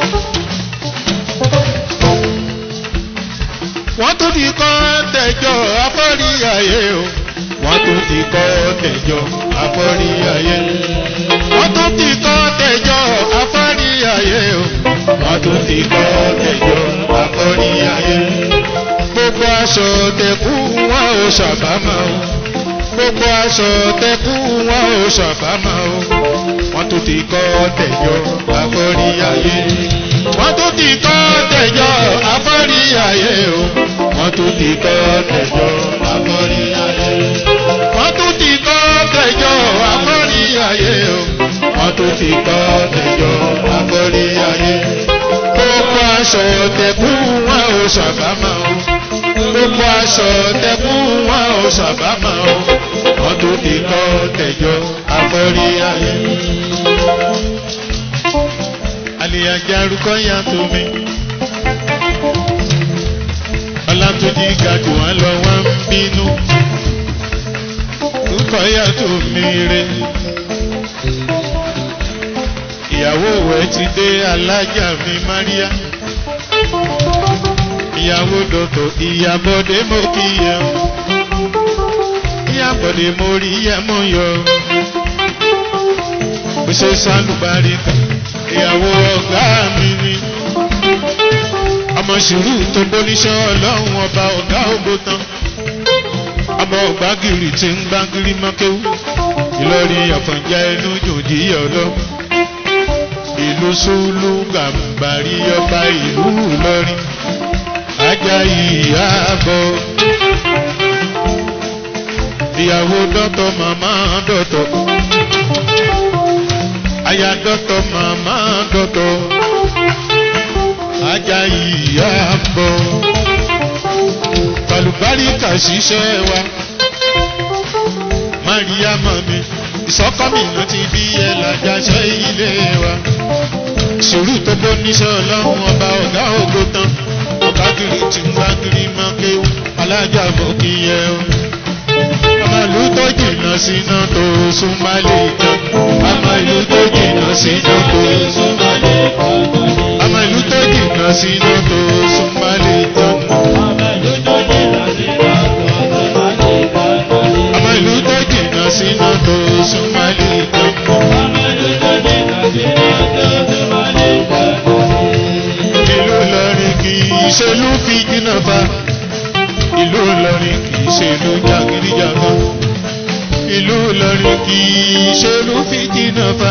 wọ́n tún ti kọ́ tẹ̀jọ́ afọ́rí ayé o. wọ́n tún ti kọ́ tẹ̀jọ́ afọ́rí ayé. wọ́n tún ti kọ́ tẹ̀jọ́ afọ́rí ayé o. wọ́n tún ti kọ́ tẹ̀jọ́ afọ́rí ayé. gbogbo aṣọ tẹ̀kú wọn ò ṣàbámọ̀ o. gbogbo aṣọ tẹ̀kú wọn ò ṣàbámọ̀ o. wọ́n tún ti kọ́ tẹ̀jọ́ afọ́rí ayé. wọ́n tún ti kọ́ tẹ̀jọ́ afọ́rí ayé o. wọ́n tún ti kọ́ tẹ̀jọ́ afọ́rí ayé. wọ́n tún ti kọ́ tẹ̀jọ́ afọ́rí ayé o. wọ́n tún ti kọ́ tẹ̀jọ́ afọ́rí ayé. gbogbo aṣọ tẹ̀kú wọn ò ṣàbámọ̀ o. gbogbo aṣọ tẹ̀kú wọn ò ṣàbámọ̀ o. wọ́n tún ti kọ́ tẹ̀jọ́ afọ́rí ayé. àlèyànjá arúgbó yàtọ̀ mi ọlátúnjí ga jù wọ́n lọ wọ́n ń bínú. Kúkọ̀ yàtọ̀ mi re, ìyàwó ẹ̀ ti dé alájà mi Maria ìyàwó dọ̀tọ̀ ìyàbọ̀dé mo kí yẹ ìyàbọ̀dé mo rí yẹ mo yọ bó ṣe sálùbáríkà ìyàwó ọ̀gá mi ni ọmọ sùúrù tó gbóníṣẹ́ ọlọ́run ọba ọ̀gá ògbó tán ọmọ ògbágìrì tí ń gbágìrì mọ́kéwú ìlọrin àfọ̀njá ẹnu jòdì ọlọ́ ìlú sùlù gàmbàrí ọba ìlú ìlọrin ajá ìyàbọ̀ ìyàwó dọ́tọ̀ màmá dọ́tọ̀ aya dọ́tọ̀ màmá dọ́tọ̀ ajá ìyàbọ̀ balùbáríkà ṣiṣẹ́ wa mariama mi ìsọkọ́mi ló ti bí ẹ lájàṣẹ́ ilé wa sùúrù tó bó níṣẹ́ ọlọ́run ọba ọ̀gá ògo tán ọ̀gá kiri tí ń bá kiri máa kéwù alájà bò kí yẹ o ọmọ ìlú tó jìnnà síná tó súnmọ́ lè tán ọmọ ìlú tó jìnnà síná tó súnmọ́ lè tán ọmọ ìlú tó jìnnà síná tó súnmọ́ lè tán ọmọ ìlú tó jìnnà síná tó súnmọ́ lè tán. ìlú Ìlọrin kì í ṣe ló fi jìnnà fa ìlú Ìlọrin kì í ṣe ló jàgídíjàgan ìlú Ìlọrin kì í ṣe ló fi jìnnà fa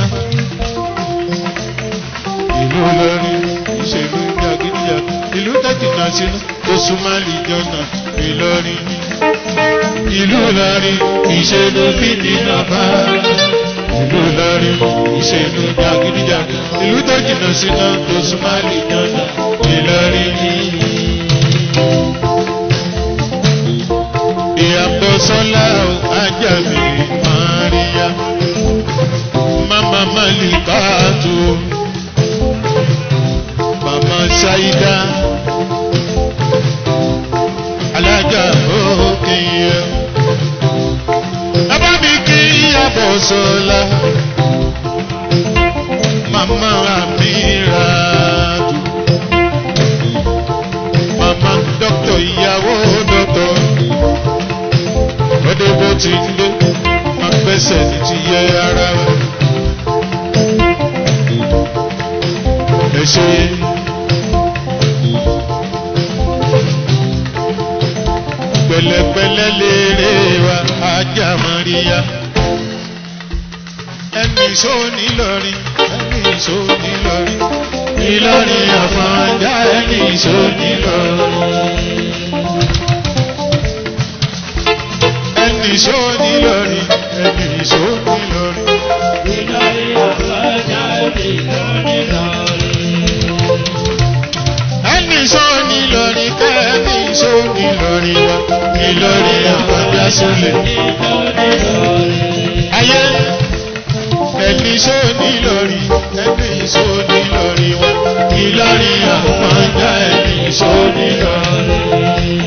ìlú Ìlọrin kì í ṣe ló jàgídíjàgan ìlú tó jìnnà sínú tó súnmọ́ lè jọ̀nà Ìlọrin ìlú Ìlọrin kì í ṣe ló fi jìnnà fa ìlú Ìlọrin ìṣèlú jàgídíjàgan ìlú tó jìnnà síná tó súnmọ́ lè jọ̀nà Ìlọrin. ìyàbọ̀ sọ́lá ajá mi Maria mama Malikatu mama Saida alájà òkè yẹn bàbá mi kí ìyàbọ̀ sọ́lá mama Amiratu mama dọ́kítọ̀ ìyàwó dọ́kítọ̀ lọ́dẹ bó ti ń lé agbẹ́sẹ̀ ní ti yẹ ara rẹ̀ ẹ ṣe pẹ̀lẹ́pẹ̀lẹ́ lérè wa ajá Maria ẹni ìṣó nílọrin ẹni ìṣó nílọrin Ìlọrin àfọ̀njá ẹni ìṣó nílọrin. ẹni ìṣó nílọrin ẹni ìṣó nílọrin. ẹni ìṣó nílọrin kẹ́ ẹni ìṣó nílọrin wa Ìlọrin àfọ̀njá sólè. ayé ẹni ìṣó nílọrin ẹni ìṣó nílọrin wa Ìlọrin àfọ̀njá ẹni ìṣó nílọrin.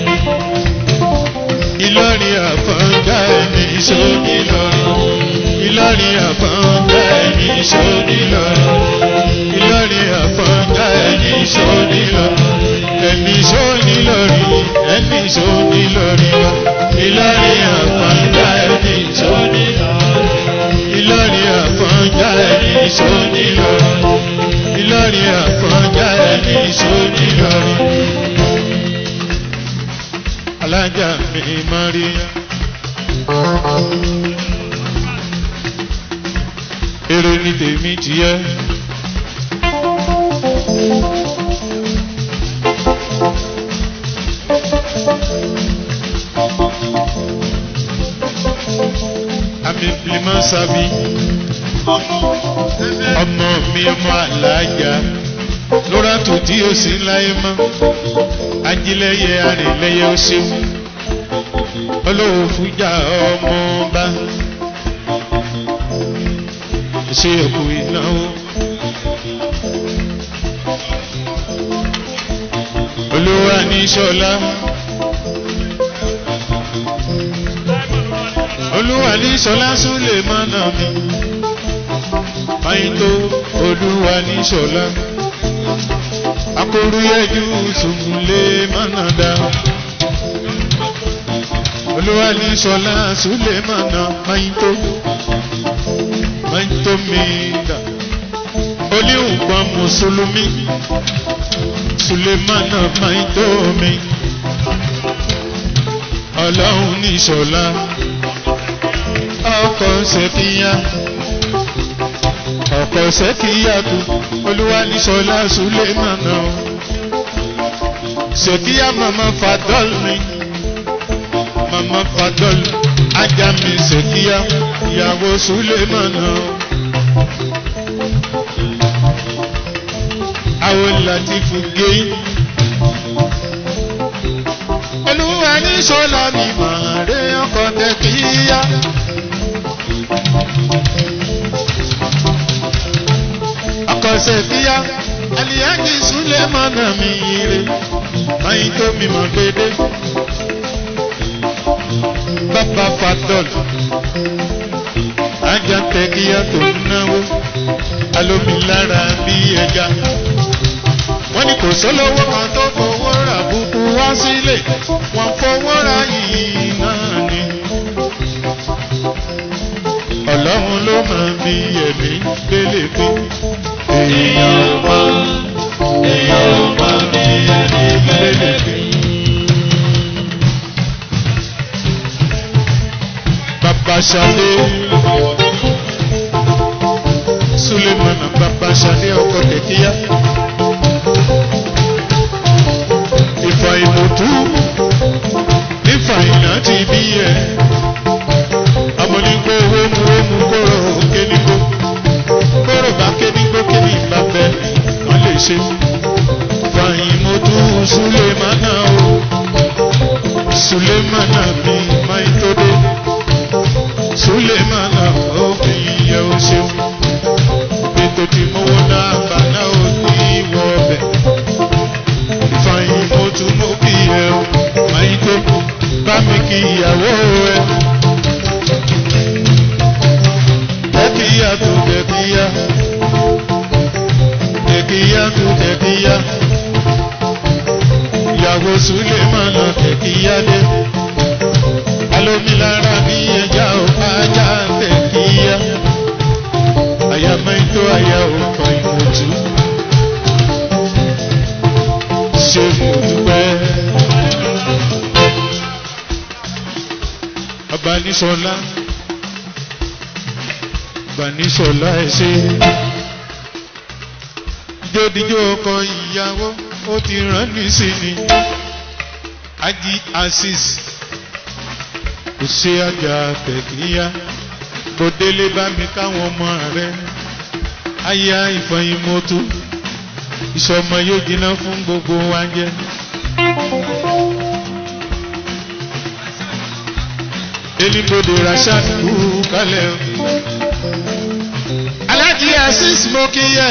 Ìlọrin àfọ̀njá ẹni ìṣó nílọrin. Ìlọrin àfọ̀njá ẹni ìṣó nílọrin. Ìlọrin àfọ̀njá ẹni ìṣó nílọrin. Ẹni ìṣó nílọrin ẹni ìṣó nílọrin wa. Ìlọrin àfọ̀njá ẹni ìṣó nílọrin. Ìlọrin àfọ̀njá ẹni ìṣó nílọrin. Ìlọrin àfọ̀njá ẹni ìṣó nílọrin alájà mi Maria. Èrè ni tèmi tiẹ̀. Àmì ìbílímọ̀ sábì. Ọmọ mi ọmọ alájà. Lóra tó tí ó sì ń láyé mọ́ ajílẹ̀yẹ arìnlẹ̀yẹ ó ṣeun olówó fújà ọmọọba ṣe òkú ìnáwó olówó ní sọlá olúwa ní sọlá súlè mọ́nà mi báyìí tó olúwa ní ṣọlá akóríyẹ́jú sùnmùlé mọ́nàdá olúwa ní ṣọlá sùlẹ̀mọ́nà máyìntó máyìntó mìíràn oníhùnkan mùsùlùmí sùlẹ̀mọ́nà máyìntó mi ọlọ́run ní ṣọlá ọkọ̀ ṣèkíyà ọkọ̀ ṣèkíyàtú olúwa ní ṣọlá sùlẹ̀mọ́nà ṣèkíyà màmá fàdọ́l mi màmá fàdọ́l ajá mi ṣèkíyà ìyàwó sùlẹ̀mọ́nà. àwọn latifu gé olúwa ní ṣọlá mi máa rẹ ọkọ̀ tẹ̀kíyà. akọ̀sẹ̀ fíyá aliyaji sulemana mi ire mayin tó mi mọ̀ gbédé bàbá fadol ajá tẹ̀kíyà tó náwó alómilára bí ẹja wọ́n ní kò sólówó kan tó fowó rà búkú wá sílé wọ́n fowó ra yìí náà ni ọlọ́run ló máa bí ẹ̀mí gbélé fún èèyàn mọ́ èèyàn mọ́ bí ẹ̀mí gbélé fún. Bàbá Ṣadé Sulemana Bàbá Ṣadé ọkọ̀ kẹ̀kíyá. Ìfà ìmọ̀tú ìfà ìnà ti bí ẹ̀ amọ̀nigbó wómú wómú kóró kénigbó kóró bá kénigbó kéni bá bẹ wọ́n lè ṣe. fàyín mo tún sulemana o sulemana mi máa ń tó dé sulemana ó fi yẹ o ṣeun ètò tí mo wọ́n náà bá náà ó ní wọ ọbẹ̀ fàyín mo tún mú kí ẹ o máa ń tó bá mi kí ìyàwó ẹ. Tekiya tu tekiya Tekiya tu tekiya Ìyàwó Sulemana tekiya dé Alomilara bí ẹja ò ajá tekiya Àyàmẹ́tò àyà òkan ìmọ̀tú Ṣé mo dúpẹ́? Abaníṣọlá gbanisọlá ẹsẹ jódijó ọkọ ìyàwó ó ti rán ní sí ni ají asis kò ṣe àjà tẹkíyà kò délé bá mi káwọn ọmọ rẹ aya ìfọyín-mọ́tò ìṣọmọ yóò jiná fún gbogbo wa jẹ. elibode rasheed kú kálẹ̀ o alájí asis mo kí yẹ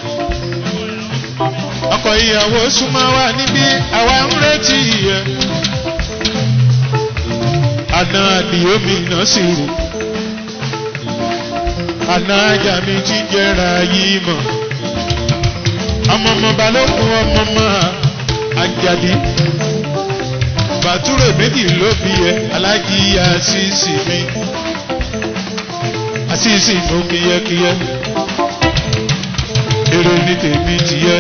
ọkọ ìyàwó súnmọ́ wa níbí àwa ń retí yẹ àná àdìyó mi náà sì rò àná ajá mi ti jẹra yìí mọ ọmọ ọmọ balógun ọmọ ọmọ àjàdí bàtúrò méjì ló bí ẹ alájí asis mi àṣìṣì mú kíyẹ́kíyẹ́ èrò ní tèmi tiyẹ́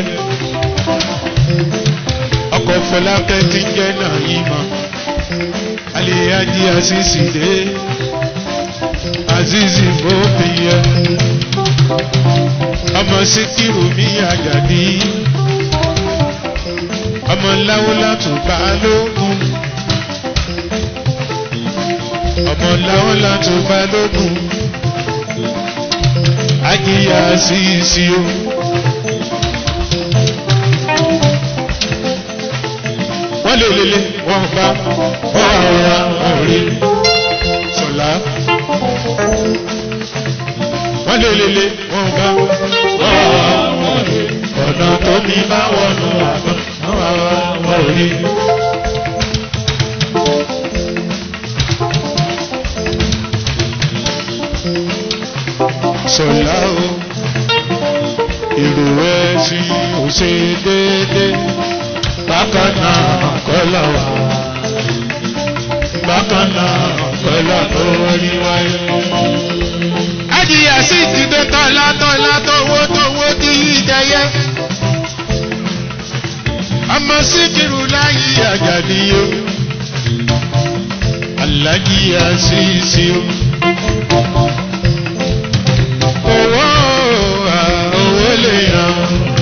ọkọ̀ fọlákẹ́ tí ń jẹ́ náà yìí mọ́ àlèyájí àṣìṣì dé àṣìṣì mú kíyẹ́ ọmọ síkírù mi àjàdí ọmọ láwọlátù balógun ọmọ láwọlátù balógun ajiya sisi o. wọ́n lè lele wọ́n bá wọ́n rọra wọ́n rí sọ̀lá. wọ́n lè lele wọ́n bá wọ́n rọra wọ́n rí ọ̀nà tó mi bá wọnú àgbọn wọ́n rọra wọ́n rí. sọ̀lá o. ṣe déédé bákan náà kọ́lọ̀ wá bákan náà kọ́lọ̀ tó rí wáyé. adìyẹ sì ti dé tọ́lá tọ́lá tówó tówó tí yí jẹyẹ. ọmọ síkírù láyé àjàdíyó alájí àṣìṣe o. owó à, owó lè yàn.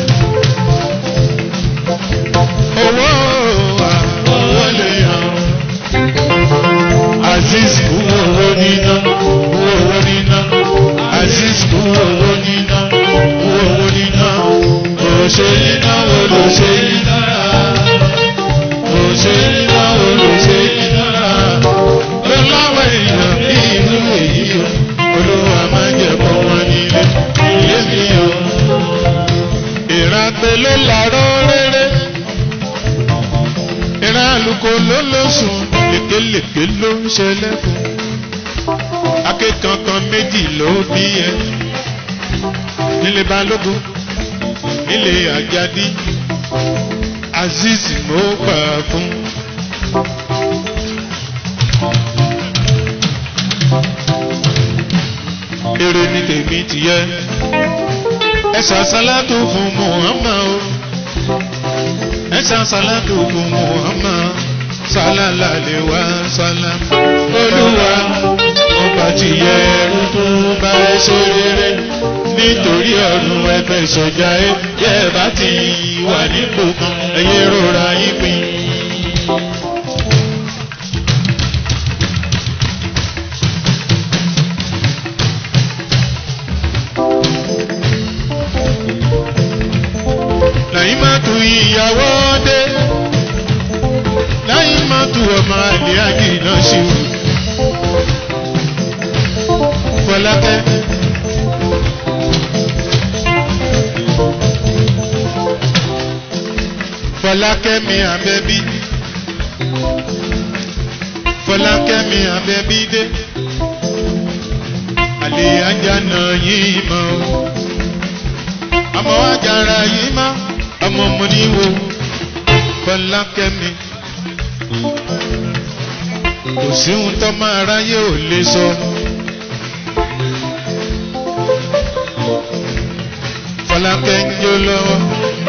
owó à, owó lè yàn. aziz kú owó níná kú owó níná aziz kú owó níná kú owó níná òṣèlú náà olóṣèlú náà òṣèlú náà olóṣèlú náà lọ́wọ́ èèyàn bí ìlú èyí o olúwa máa jẹ́ kó wọn nílé ilé mi o. ìràpè ló làárọ̀ rere ìran àlùkò ló lóṣùn lékelèké ló ń ṣẹlẹ̀ fún akẹ́kọ̀ọ́kan méjì ló bí ẹ nílé balógun nílé àjàdí azeez mo gbà fún. èrè ni tèmi ti yẹ ẹ ṣàṣàlátù fún muhammad o ẹ ṣàṣàlátù fún muhammad sálálà lè wá sálá olúwa ọba ti yẹ ẹrú tó bá ẹ ṣe rere nítorí ọ̀run ẹgbẹ́ ìṣọ̀jà ẹ yẹ bá ti wà nípò kan ẹyẹ rọra yín pin. lẹ́yìn má tu ìyàwó dé lẹ́yìn má tu ọmọ àlè àgìnà sí o. Fọlákẹ́. Fọlákẹ́ mi àbẹ́bí. Fọlákẹ́ mi àbẹ́bí dé. Àlè ajá náà yìí mọ́ o ọmọ ajára yìí má ọmọ mo ní wo Fọlákẹ́mi kò sí ohun tó máa ráyé ò lè sọ. Fọlákẹ́ ń jó lọ́wọ́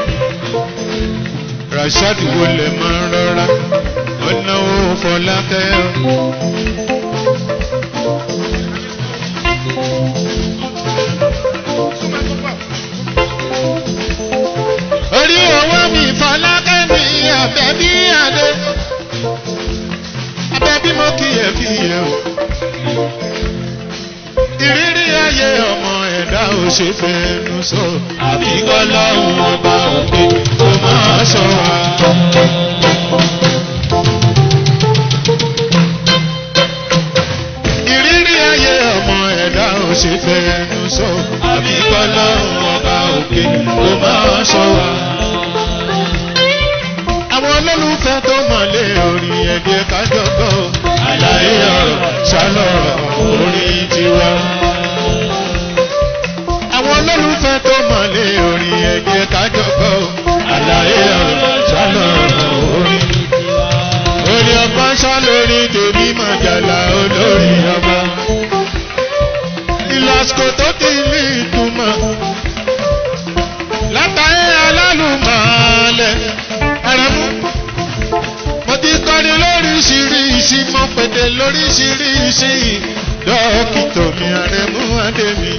Rashad wo lè máa rọra ọ̀nà wo Fọlákẹ́ o. orí owó mi Fọlákẹ́ mi àbẹ̀bí adé àbẹ̀bí mo kì í fi yẹ o. ìrírí ayé ọmọ ẹ̀dá ò ṣe fẹnu sọ àbí kọ́lọ́hún ọba òkè tó máa ṣọ́ wa. ìrírí ayé ọmọ ẹ̀dá ò ṣe fẹnu sọ àbí kọ́lọ́hún ọba òkè tó máa ṣọ́ wa àwọn olólùfẹ́ tó mọ̀lé orí ẹ̀dẹ̀ kájọ́gbọ́ àlàyé ọ̀rọ̀ ṣálọ̀rọ̀ orí tiwa. àwọn olólùfẹ́ tó mọ̀lé orí ẹ̀dẹ̀ kájọ́gbọ́ àlàyé ọ̀rọ̀ ṣálọ̀rọ̀ orí. orí ọba ṣálórí tèmi mọ̀jàlá olórí ọba. ìlàsìkò tó ti ní ìtumọ̀ látàrí alálùmọ̀ọ́lẹ̀ ẹ̀rẹ̀mú. mo ti kọ́ni lóríṣiríṣi mo pèdè lóríṣiríṣi dókítà mi àrẹ̀mú adémi.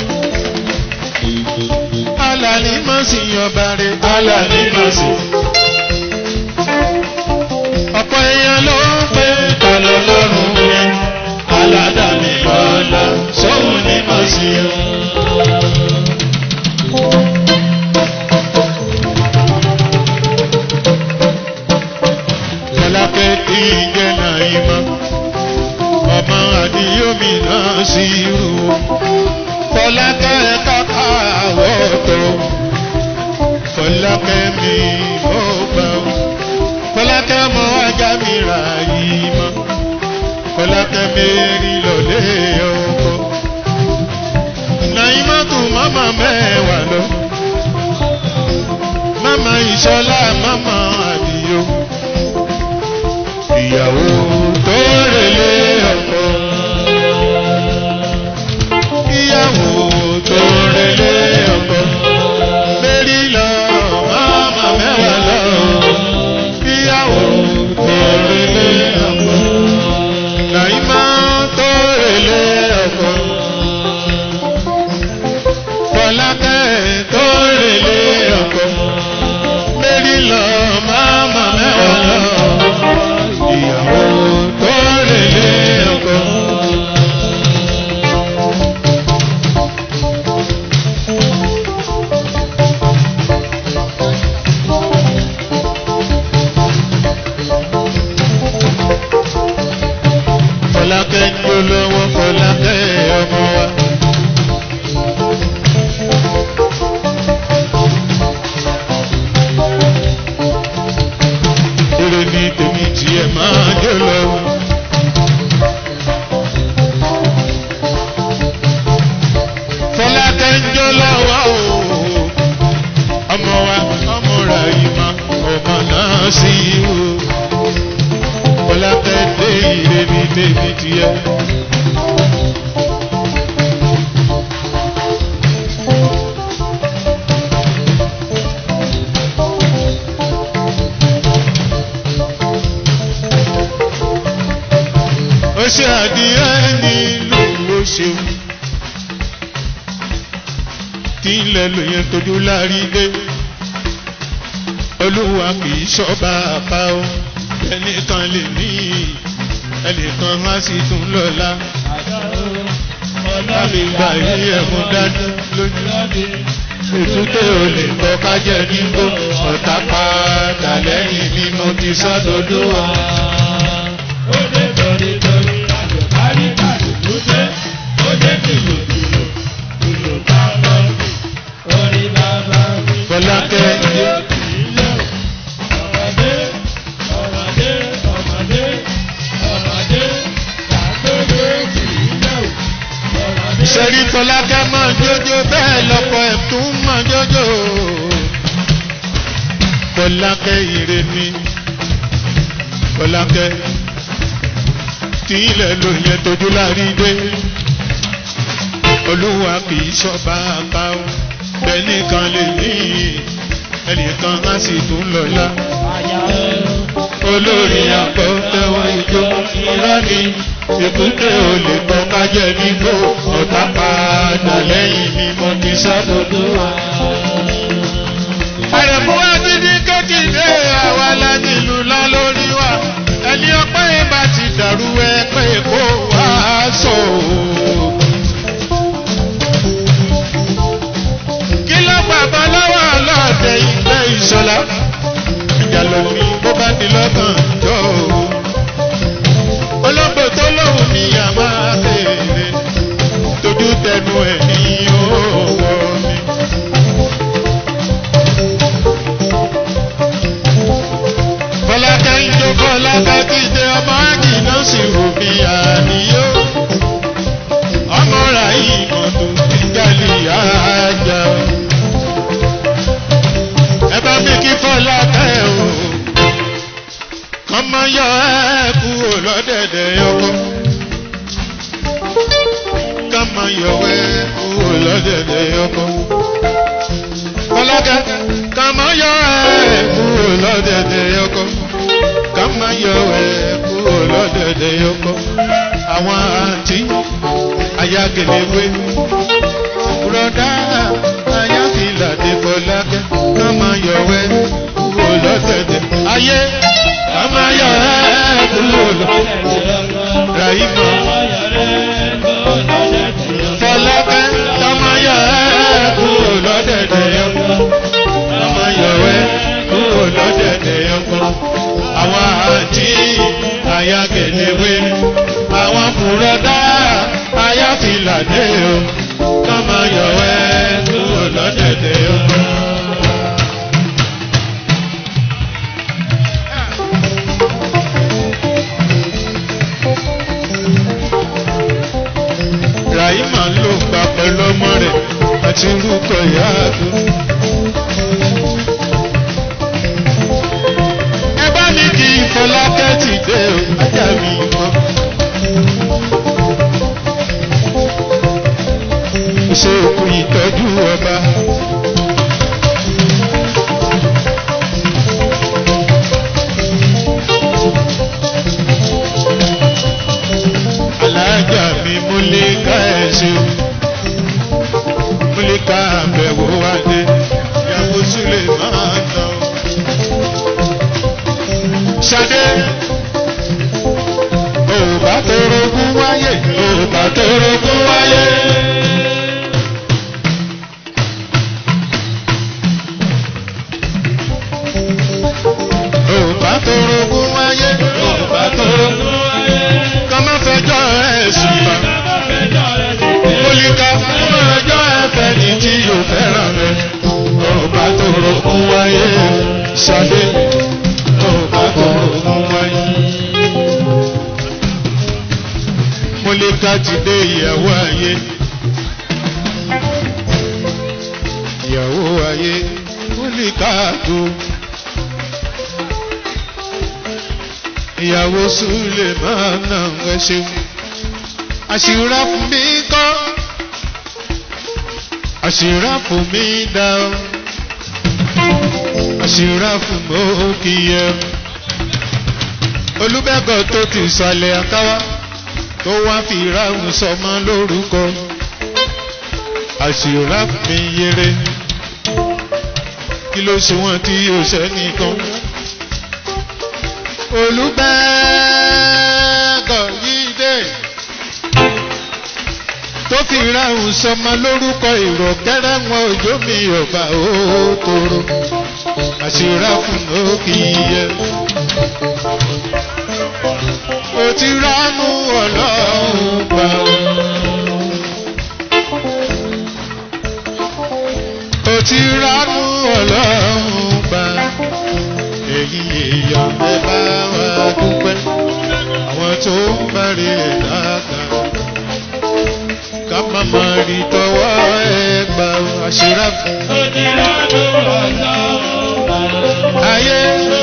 alàní má sì yọba rẹ̀ alàní má sì. ọ̀pọ̀ èèyàn ló ń pè tọ̀lọ̀ lọ́rùn yẹn aládàmì bọ́lá sóhun ní má sì yọ. Fọlákẹ́ tí ń jẹ́ Nàìmọ́, ọmọ àdìyómi náà sí irú. Fọlákẹ́ káká àwọ̀tọ̀, Fọlákẹ́ mi mọ́ gbà ó. Fọlákẹ́ mọ ajá mi rà yìí mọ́, Fọlákẹ́ mẹ́rin lọ́lé ọkọ. Nàìmọ́ tún mọ́mọ́ ìṣọlá mọ́mọ́ àdìyó ìyàwó tó relé ọkọ ìyàwó tó relé ọkọ lérí lọ mọ́mọ́ mẹ́wàá lọ ìyàwó tó relé ọkọ nàìmọ́ tó relé ọkọ fọlákẹ́ tó relé ọkọ lérí lọ mọ́mọ́ mẹ́wàá lọ ìyàwó tó relé ọkọ. Fọlákẹ́ ń jó lọ́wọ́ Fọlákẹ́ ọmọ wa. Èrè ni tèmi tiẹ̀ máa jó lọ́wọ́. Fọlákẹ́ ń jó lọ́wọ́ o. Ọmọ wa ọmọ rà yìí ma ọmọ náà sí o. Fọlákẹ́ dé ire ni tèmi tiẹ̀. ó ṣe àdìyẹ nílùú ó ṣeun tí ilẹ̀ ló yẹn tójú lárí dé olúwa kì í ṣọ́ba àpá o ẹnìkan lè ní ẹnìkan má sì tún lọ́la láti gba ìrí ẹ̀mú dájú lójú ètúté ò lè kọ́ kájẹ́ nígbó ọ̀tá padà lẹ́yìn ni mo ti sọ́dọ̀dọ̀ wa. Ó dé torí torí àjò kárí kàdé tó dé. Ó dé kìlò kìlò kìlò bàbá mi. Orí bàbá mi. Fọlákẹ́ Ọmọdé ọmọdé ọmọdé ọmọdé làgbégbé kìlò. Ọmọdé sẹ́rí Fọlákẹ́ mọ̀ jójó bẹ́ẹ̀ lọ́pọ̀ ẹ̀ tún mọ̀ jójó. Fọlákẹ́ ire ni Fọlákẹ́ tí ilẹ̀ ló yẹ tójú lárí dé. Olúwa kì í ṣọ́ba àpá o bẹ́ẹ̀ nìkan lè ní ẹnìkan á sì tún lọ́la. àyà olórí àpò tẹwọ́ ijó irọ́ ni èkúté ò lè tọ́ kájẹ́ nígbó ọ̀tá padà lẹ́yìn mi mo ti sábòdó wa. àrẹ̀mú wa dídí kékìdé àwa lánílù lọ lórí wa ẹni ọpẹ́ yẹn bá ti dàrú ẹ pé kó wá sọ. kí ló gbàgbọ́ lọ́wọ́ ọlọ́ọ̀dẹ ìgbẹ́ ìṣọ̀lá ìjà lómi bó bá di lọ́kàn jọ o. olóńgbò tó lóhùn ní àmà béèrè tójú tẹnu ẹ̀ ní owó mi. Fọlákẹ́ ń jó Fọlákẹ́ kíde ọmọ àgìnà sì rò mí àníyó. ọmọ rà yìí mọ̀tò ìjàlè àjà. ẹ bá mi kí Fọlákẹ́ o kọ́mọ yọ ẹ́ kúrò lọ́dẹ̀dẹ̀ ọkọ. kọ́mọ yọ ẹ́ kúrò lọ́dẹ̀dẹ̀ ọkọ. Fọlákẹ́ kọ́mọ yọ ẹ́ kúrò lọ́dẹ̀dẹ̀ ọkọ. kọ́mọ yọ ẹ́ kúrò lọ́dẹ̀dẹ̀ ọkọ. àwọn àǹtí ayágẹlẹ́wé bùrọ̀dá ayáfìlàdé Fọlákẹ́ kọ́mọ yọ ẹ́ kúrò lọ́dẹ̀dẹ̀ ayé kọ́mọ yọ ẹ́ kúrò lọ́dẹ̀dẹ̀ Rahima Fọlákẹ́ kọ́mọ yọ ẹ́ kúrò lọ́dẹ̀dẹ̀ ọkọ kọ́mọ yọ ẹ́ kúrò lọ́dẹ̀dẹ̀ ọkọ àwọn àǹtí ayágẹlẹ́wé àwọn bùrọ̀dá ayáfìlàdé o kọ́mọ yọ ẹ́ kúrò lọ́dẹ̀dẹ̀ ọkọ. Rahima ló gbà pẹ̀lú ọmọ rẹ̀ àti orúkọ ìyá àdó. máa nà. Ṣadé òbá torogún wáyé òbá torogún wáyé. òbá torogún wáyé òbá torogún wáyé. kọ́má fẹjọ́ ẹ̀ sùn bá. Olùkà fún ọjọ́ ẹ̀fẹ̀ ní tí yóò fẹ́ràn rẹ̀. Òbá torogún wáyé. Ṣadé òbá torogún wáyé. Mólíkà ti dé ìyàwó ayé. Ìyàwó ayé Mólíkà tó. Ìyàwó Súlè máa nà ẹ ṣeun. Àṣìrá fún mi kọ́. Àṣìrá fún mi dá o. Àṣìrá fún mi ó kì í yẹ. Olúbẹ́gọ̀ tó ti sàlẹ̀ àkáwá tó wá fi ráhùn sọmọ lórúkọ àṣìrá mi yẹrẹ kí ló ṣe wọn tí yóò ṣe nìkan olùbẹ́ẹ̀gọ̀ yìí dé tó fi ráhùn sọmọ lórúkọ ìrọ̀kẹ́rẹ́ wọn òjò mi ọba òkòrò àṣìrá fún òkì yẹ ó ti ránú ọlọ́run gbà. ó ti ránú ọlọ́run gbà. èyí èèyàn ẹ bá wa dúpẹ́. àwọn tó ń bari ẹ̀ dáadáa. ká má má rí tọwọ́ ẹ gbà àṣírà fún. ayé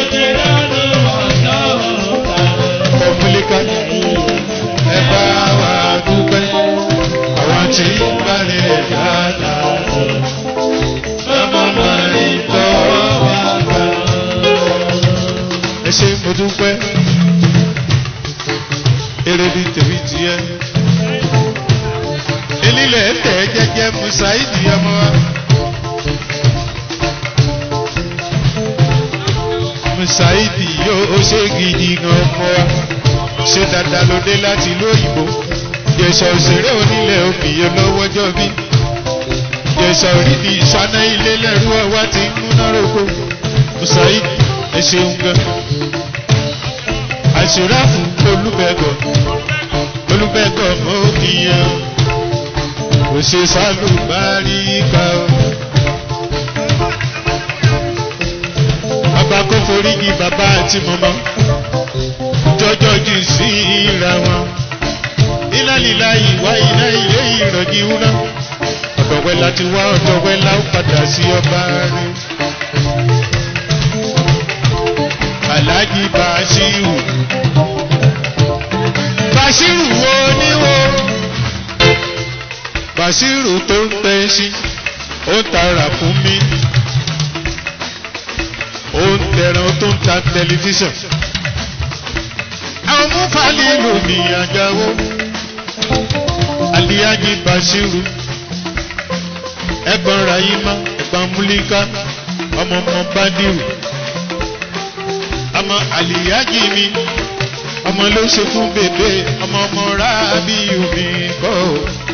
kọ̀mùlíkà ẹ bá wa dúpẹ́. àwọn tí ń bari ẹ̀ dáadáa. ká má má rí tọwọ́ wa gbà. ẹ ṣe mo dúpẹ́. eré bíi tèmi tiẹ̀ elílẹ̀ tẹ̀ jẹ́jẹ́ musaidi ọmọ wa. musaidi yóò ṣe gidi gan ọmọ wa ṣe dáadáa ló dé láti ìlú òyìnbó jẹ̀sà òṣèré onílẹ̀ òbíye lọ́wọ́jọ́ bí jẹ̀sà òrìdì ìṣáná ilé lẹ́rú ọwá ti ń múná roko musaidi ẹ ṣeun gan. àṣìráàfù olúbẹ̀gọ̀ olúbẹ̀gọ̀ mọ́ òkìyẹn kò ṣe sálùbáríkà o. bàbá kò foríjì bàbá àti mọ́mọ́ jọjọ jù sí ìra wọn. iná líla ìwá iná ilé ìrọ̀jì wúná. ọ̀dọ̀wẹ́ láti wá ọ̀dọ̀wẹ́ la ó padà sí ọba rẹ̀. aláàjì bàṣírù bàṣírù wo ni wo bàṣírù tó ń tẹ́ sí ó ń tara fún mi ó ń tẹran tó ń ta tẹlifíṣàn àwọn múfàlì lò ní àjáwó aliyaji bàṣírù ẹ̀gbọ́n rayima ẹ̀gbọ́n múlíká ọmọ ọmọ bádìrù ọmọ aliyaji mi ọmọ ló ṣe fún bèbè ọmọ ọmọ rábíyù mi kọ́ ọ́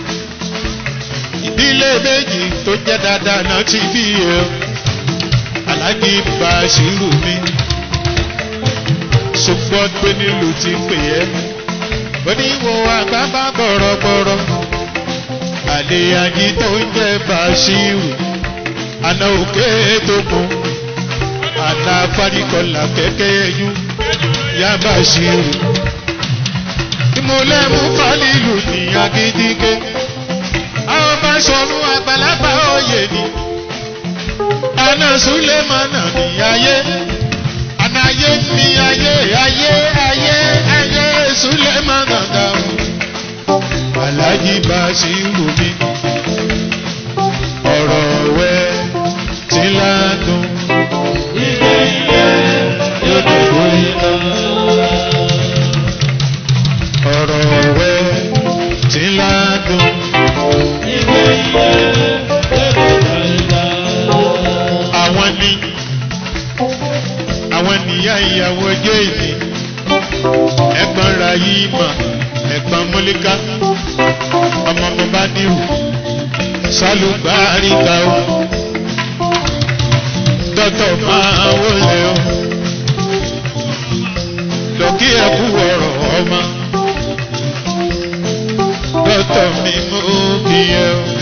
ìdílé méjì tó jẹ́ dáadáa náà ti bí ẹ aláàjì bàṣírù mi ṣùgbọ́n pé nílùú ti pè ẹ́ oníwò àgbàbà bọ̀rọ̀bọ̀rọ̀ àlèyàjì tó ń jẹ́ bàṣírù àná òkè tó kún àná afárikọlà kẹ́kẹ́ ẹyú yá bàṣírù ìmúlẹ̀mú fálílù ní agídígé àwọn bá sọnù àgbàlagbà òye ni àná sulemana ní ayé àná ayé ní ayé ayé ayé ayé sulemana dáhùn alájí bá sí rù mí ọ̀rọ̀ wẹ́ tí ládùn ilé ilé yóò dòdò iná ọ̀rọ̀ wẹ́ tí ládùn àwọn ní àwọn nìyá ìyàwó jẹ́ ìní ẹ̀gbọ́n Rahima ẹ̀gbọ́n Mọ́líká ọmọ mo bá níhù sálùbáríkà o dọ́tọ̀ máa wọlé o lọ́kí ẹ̀kú ọ̀rọ̀ ọmọ dọ́tọ̀ mi mú kí ẹ o.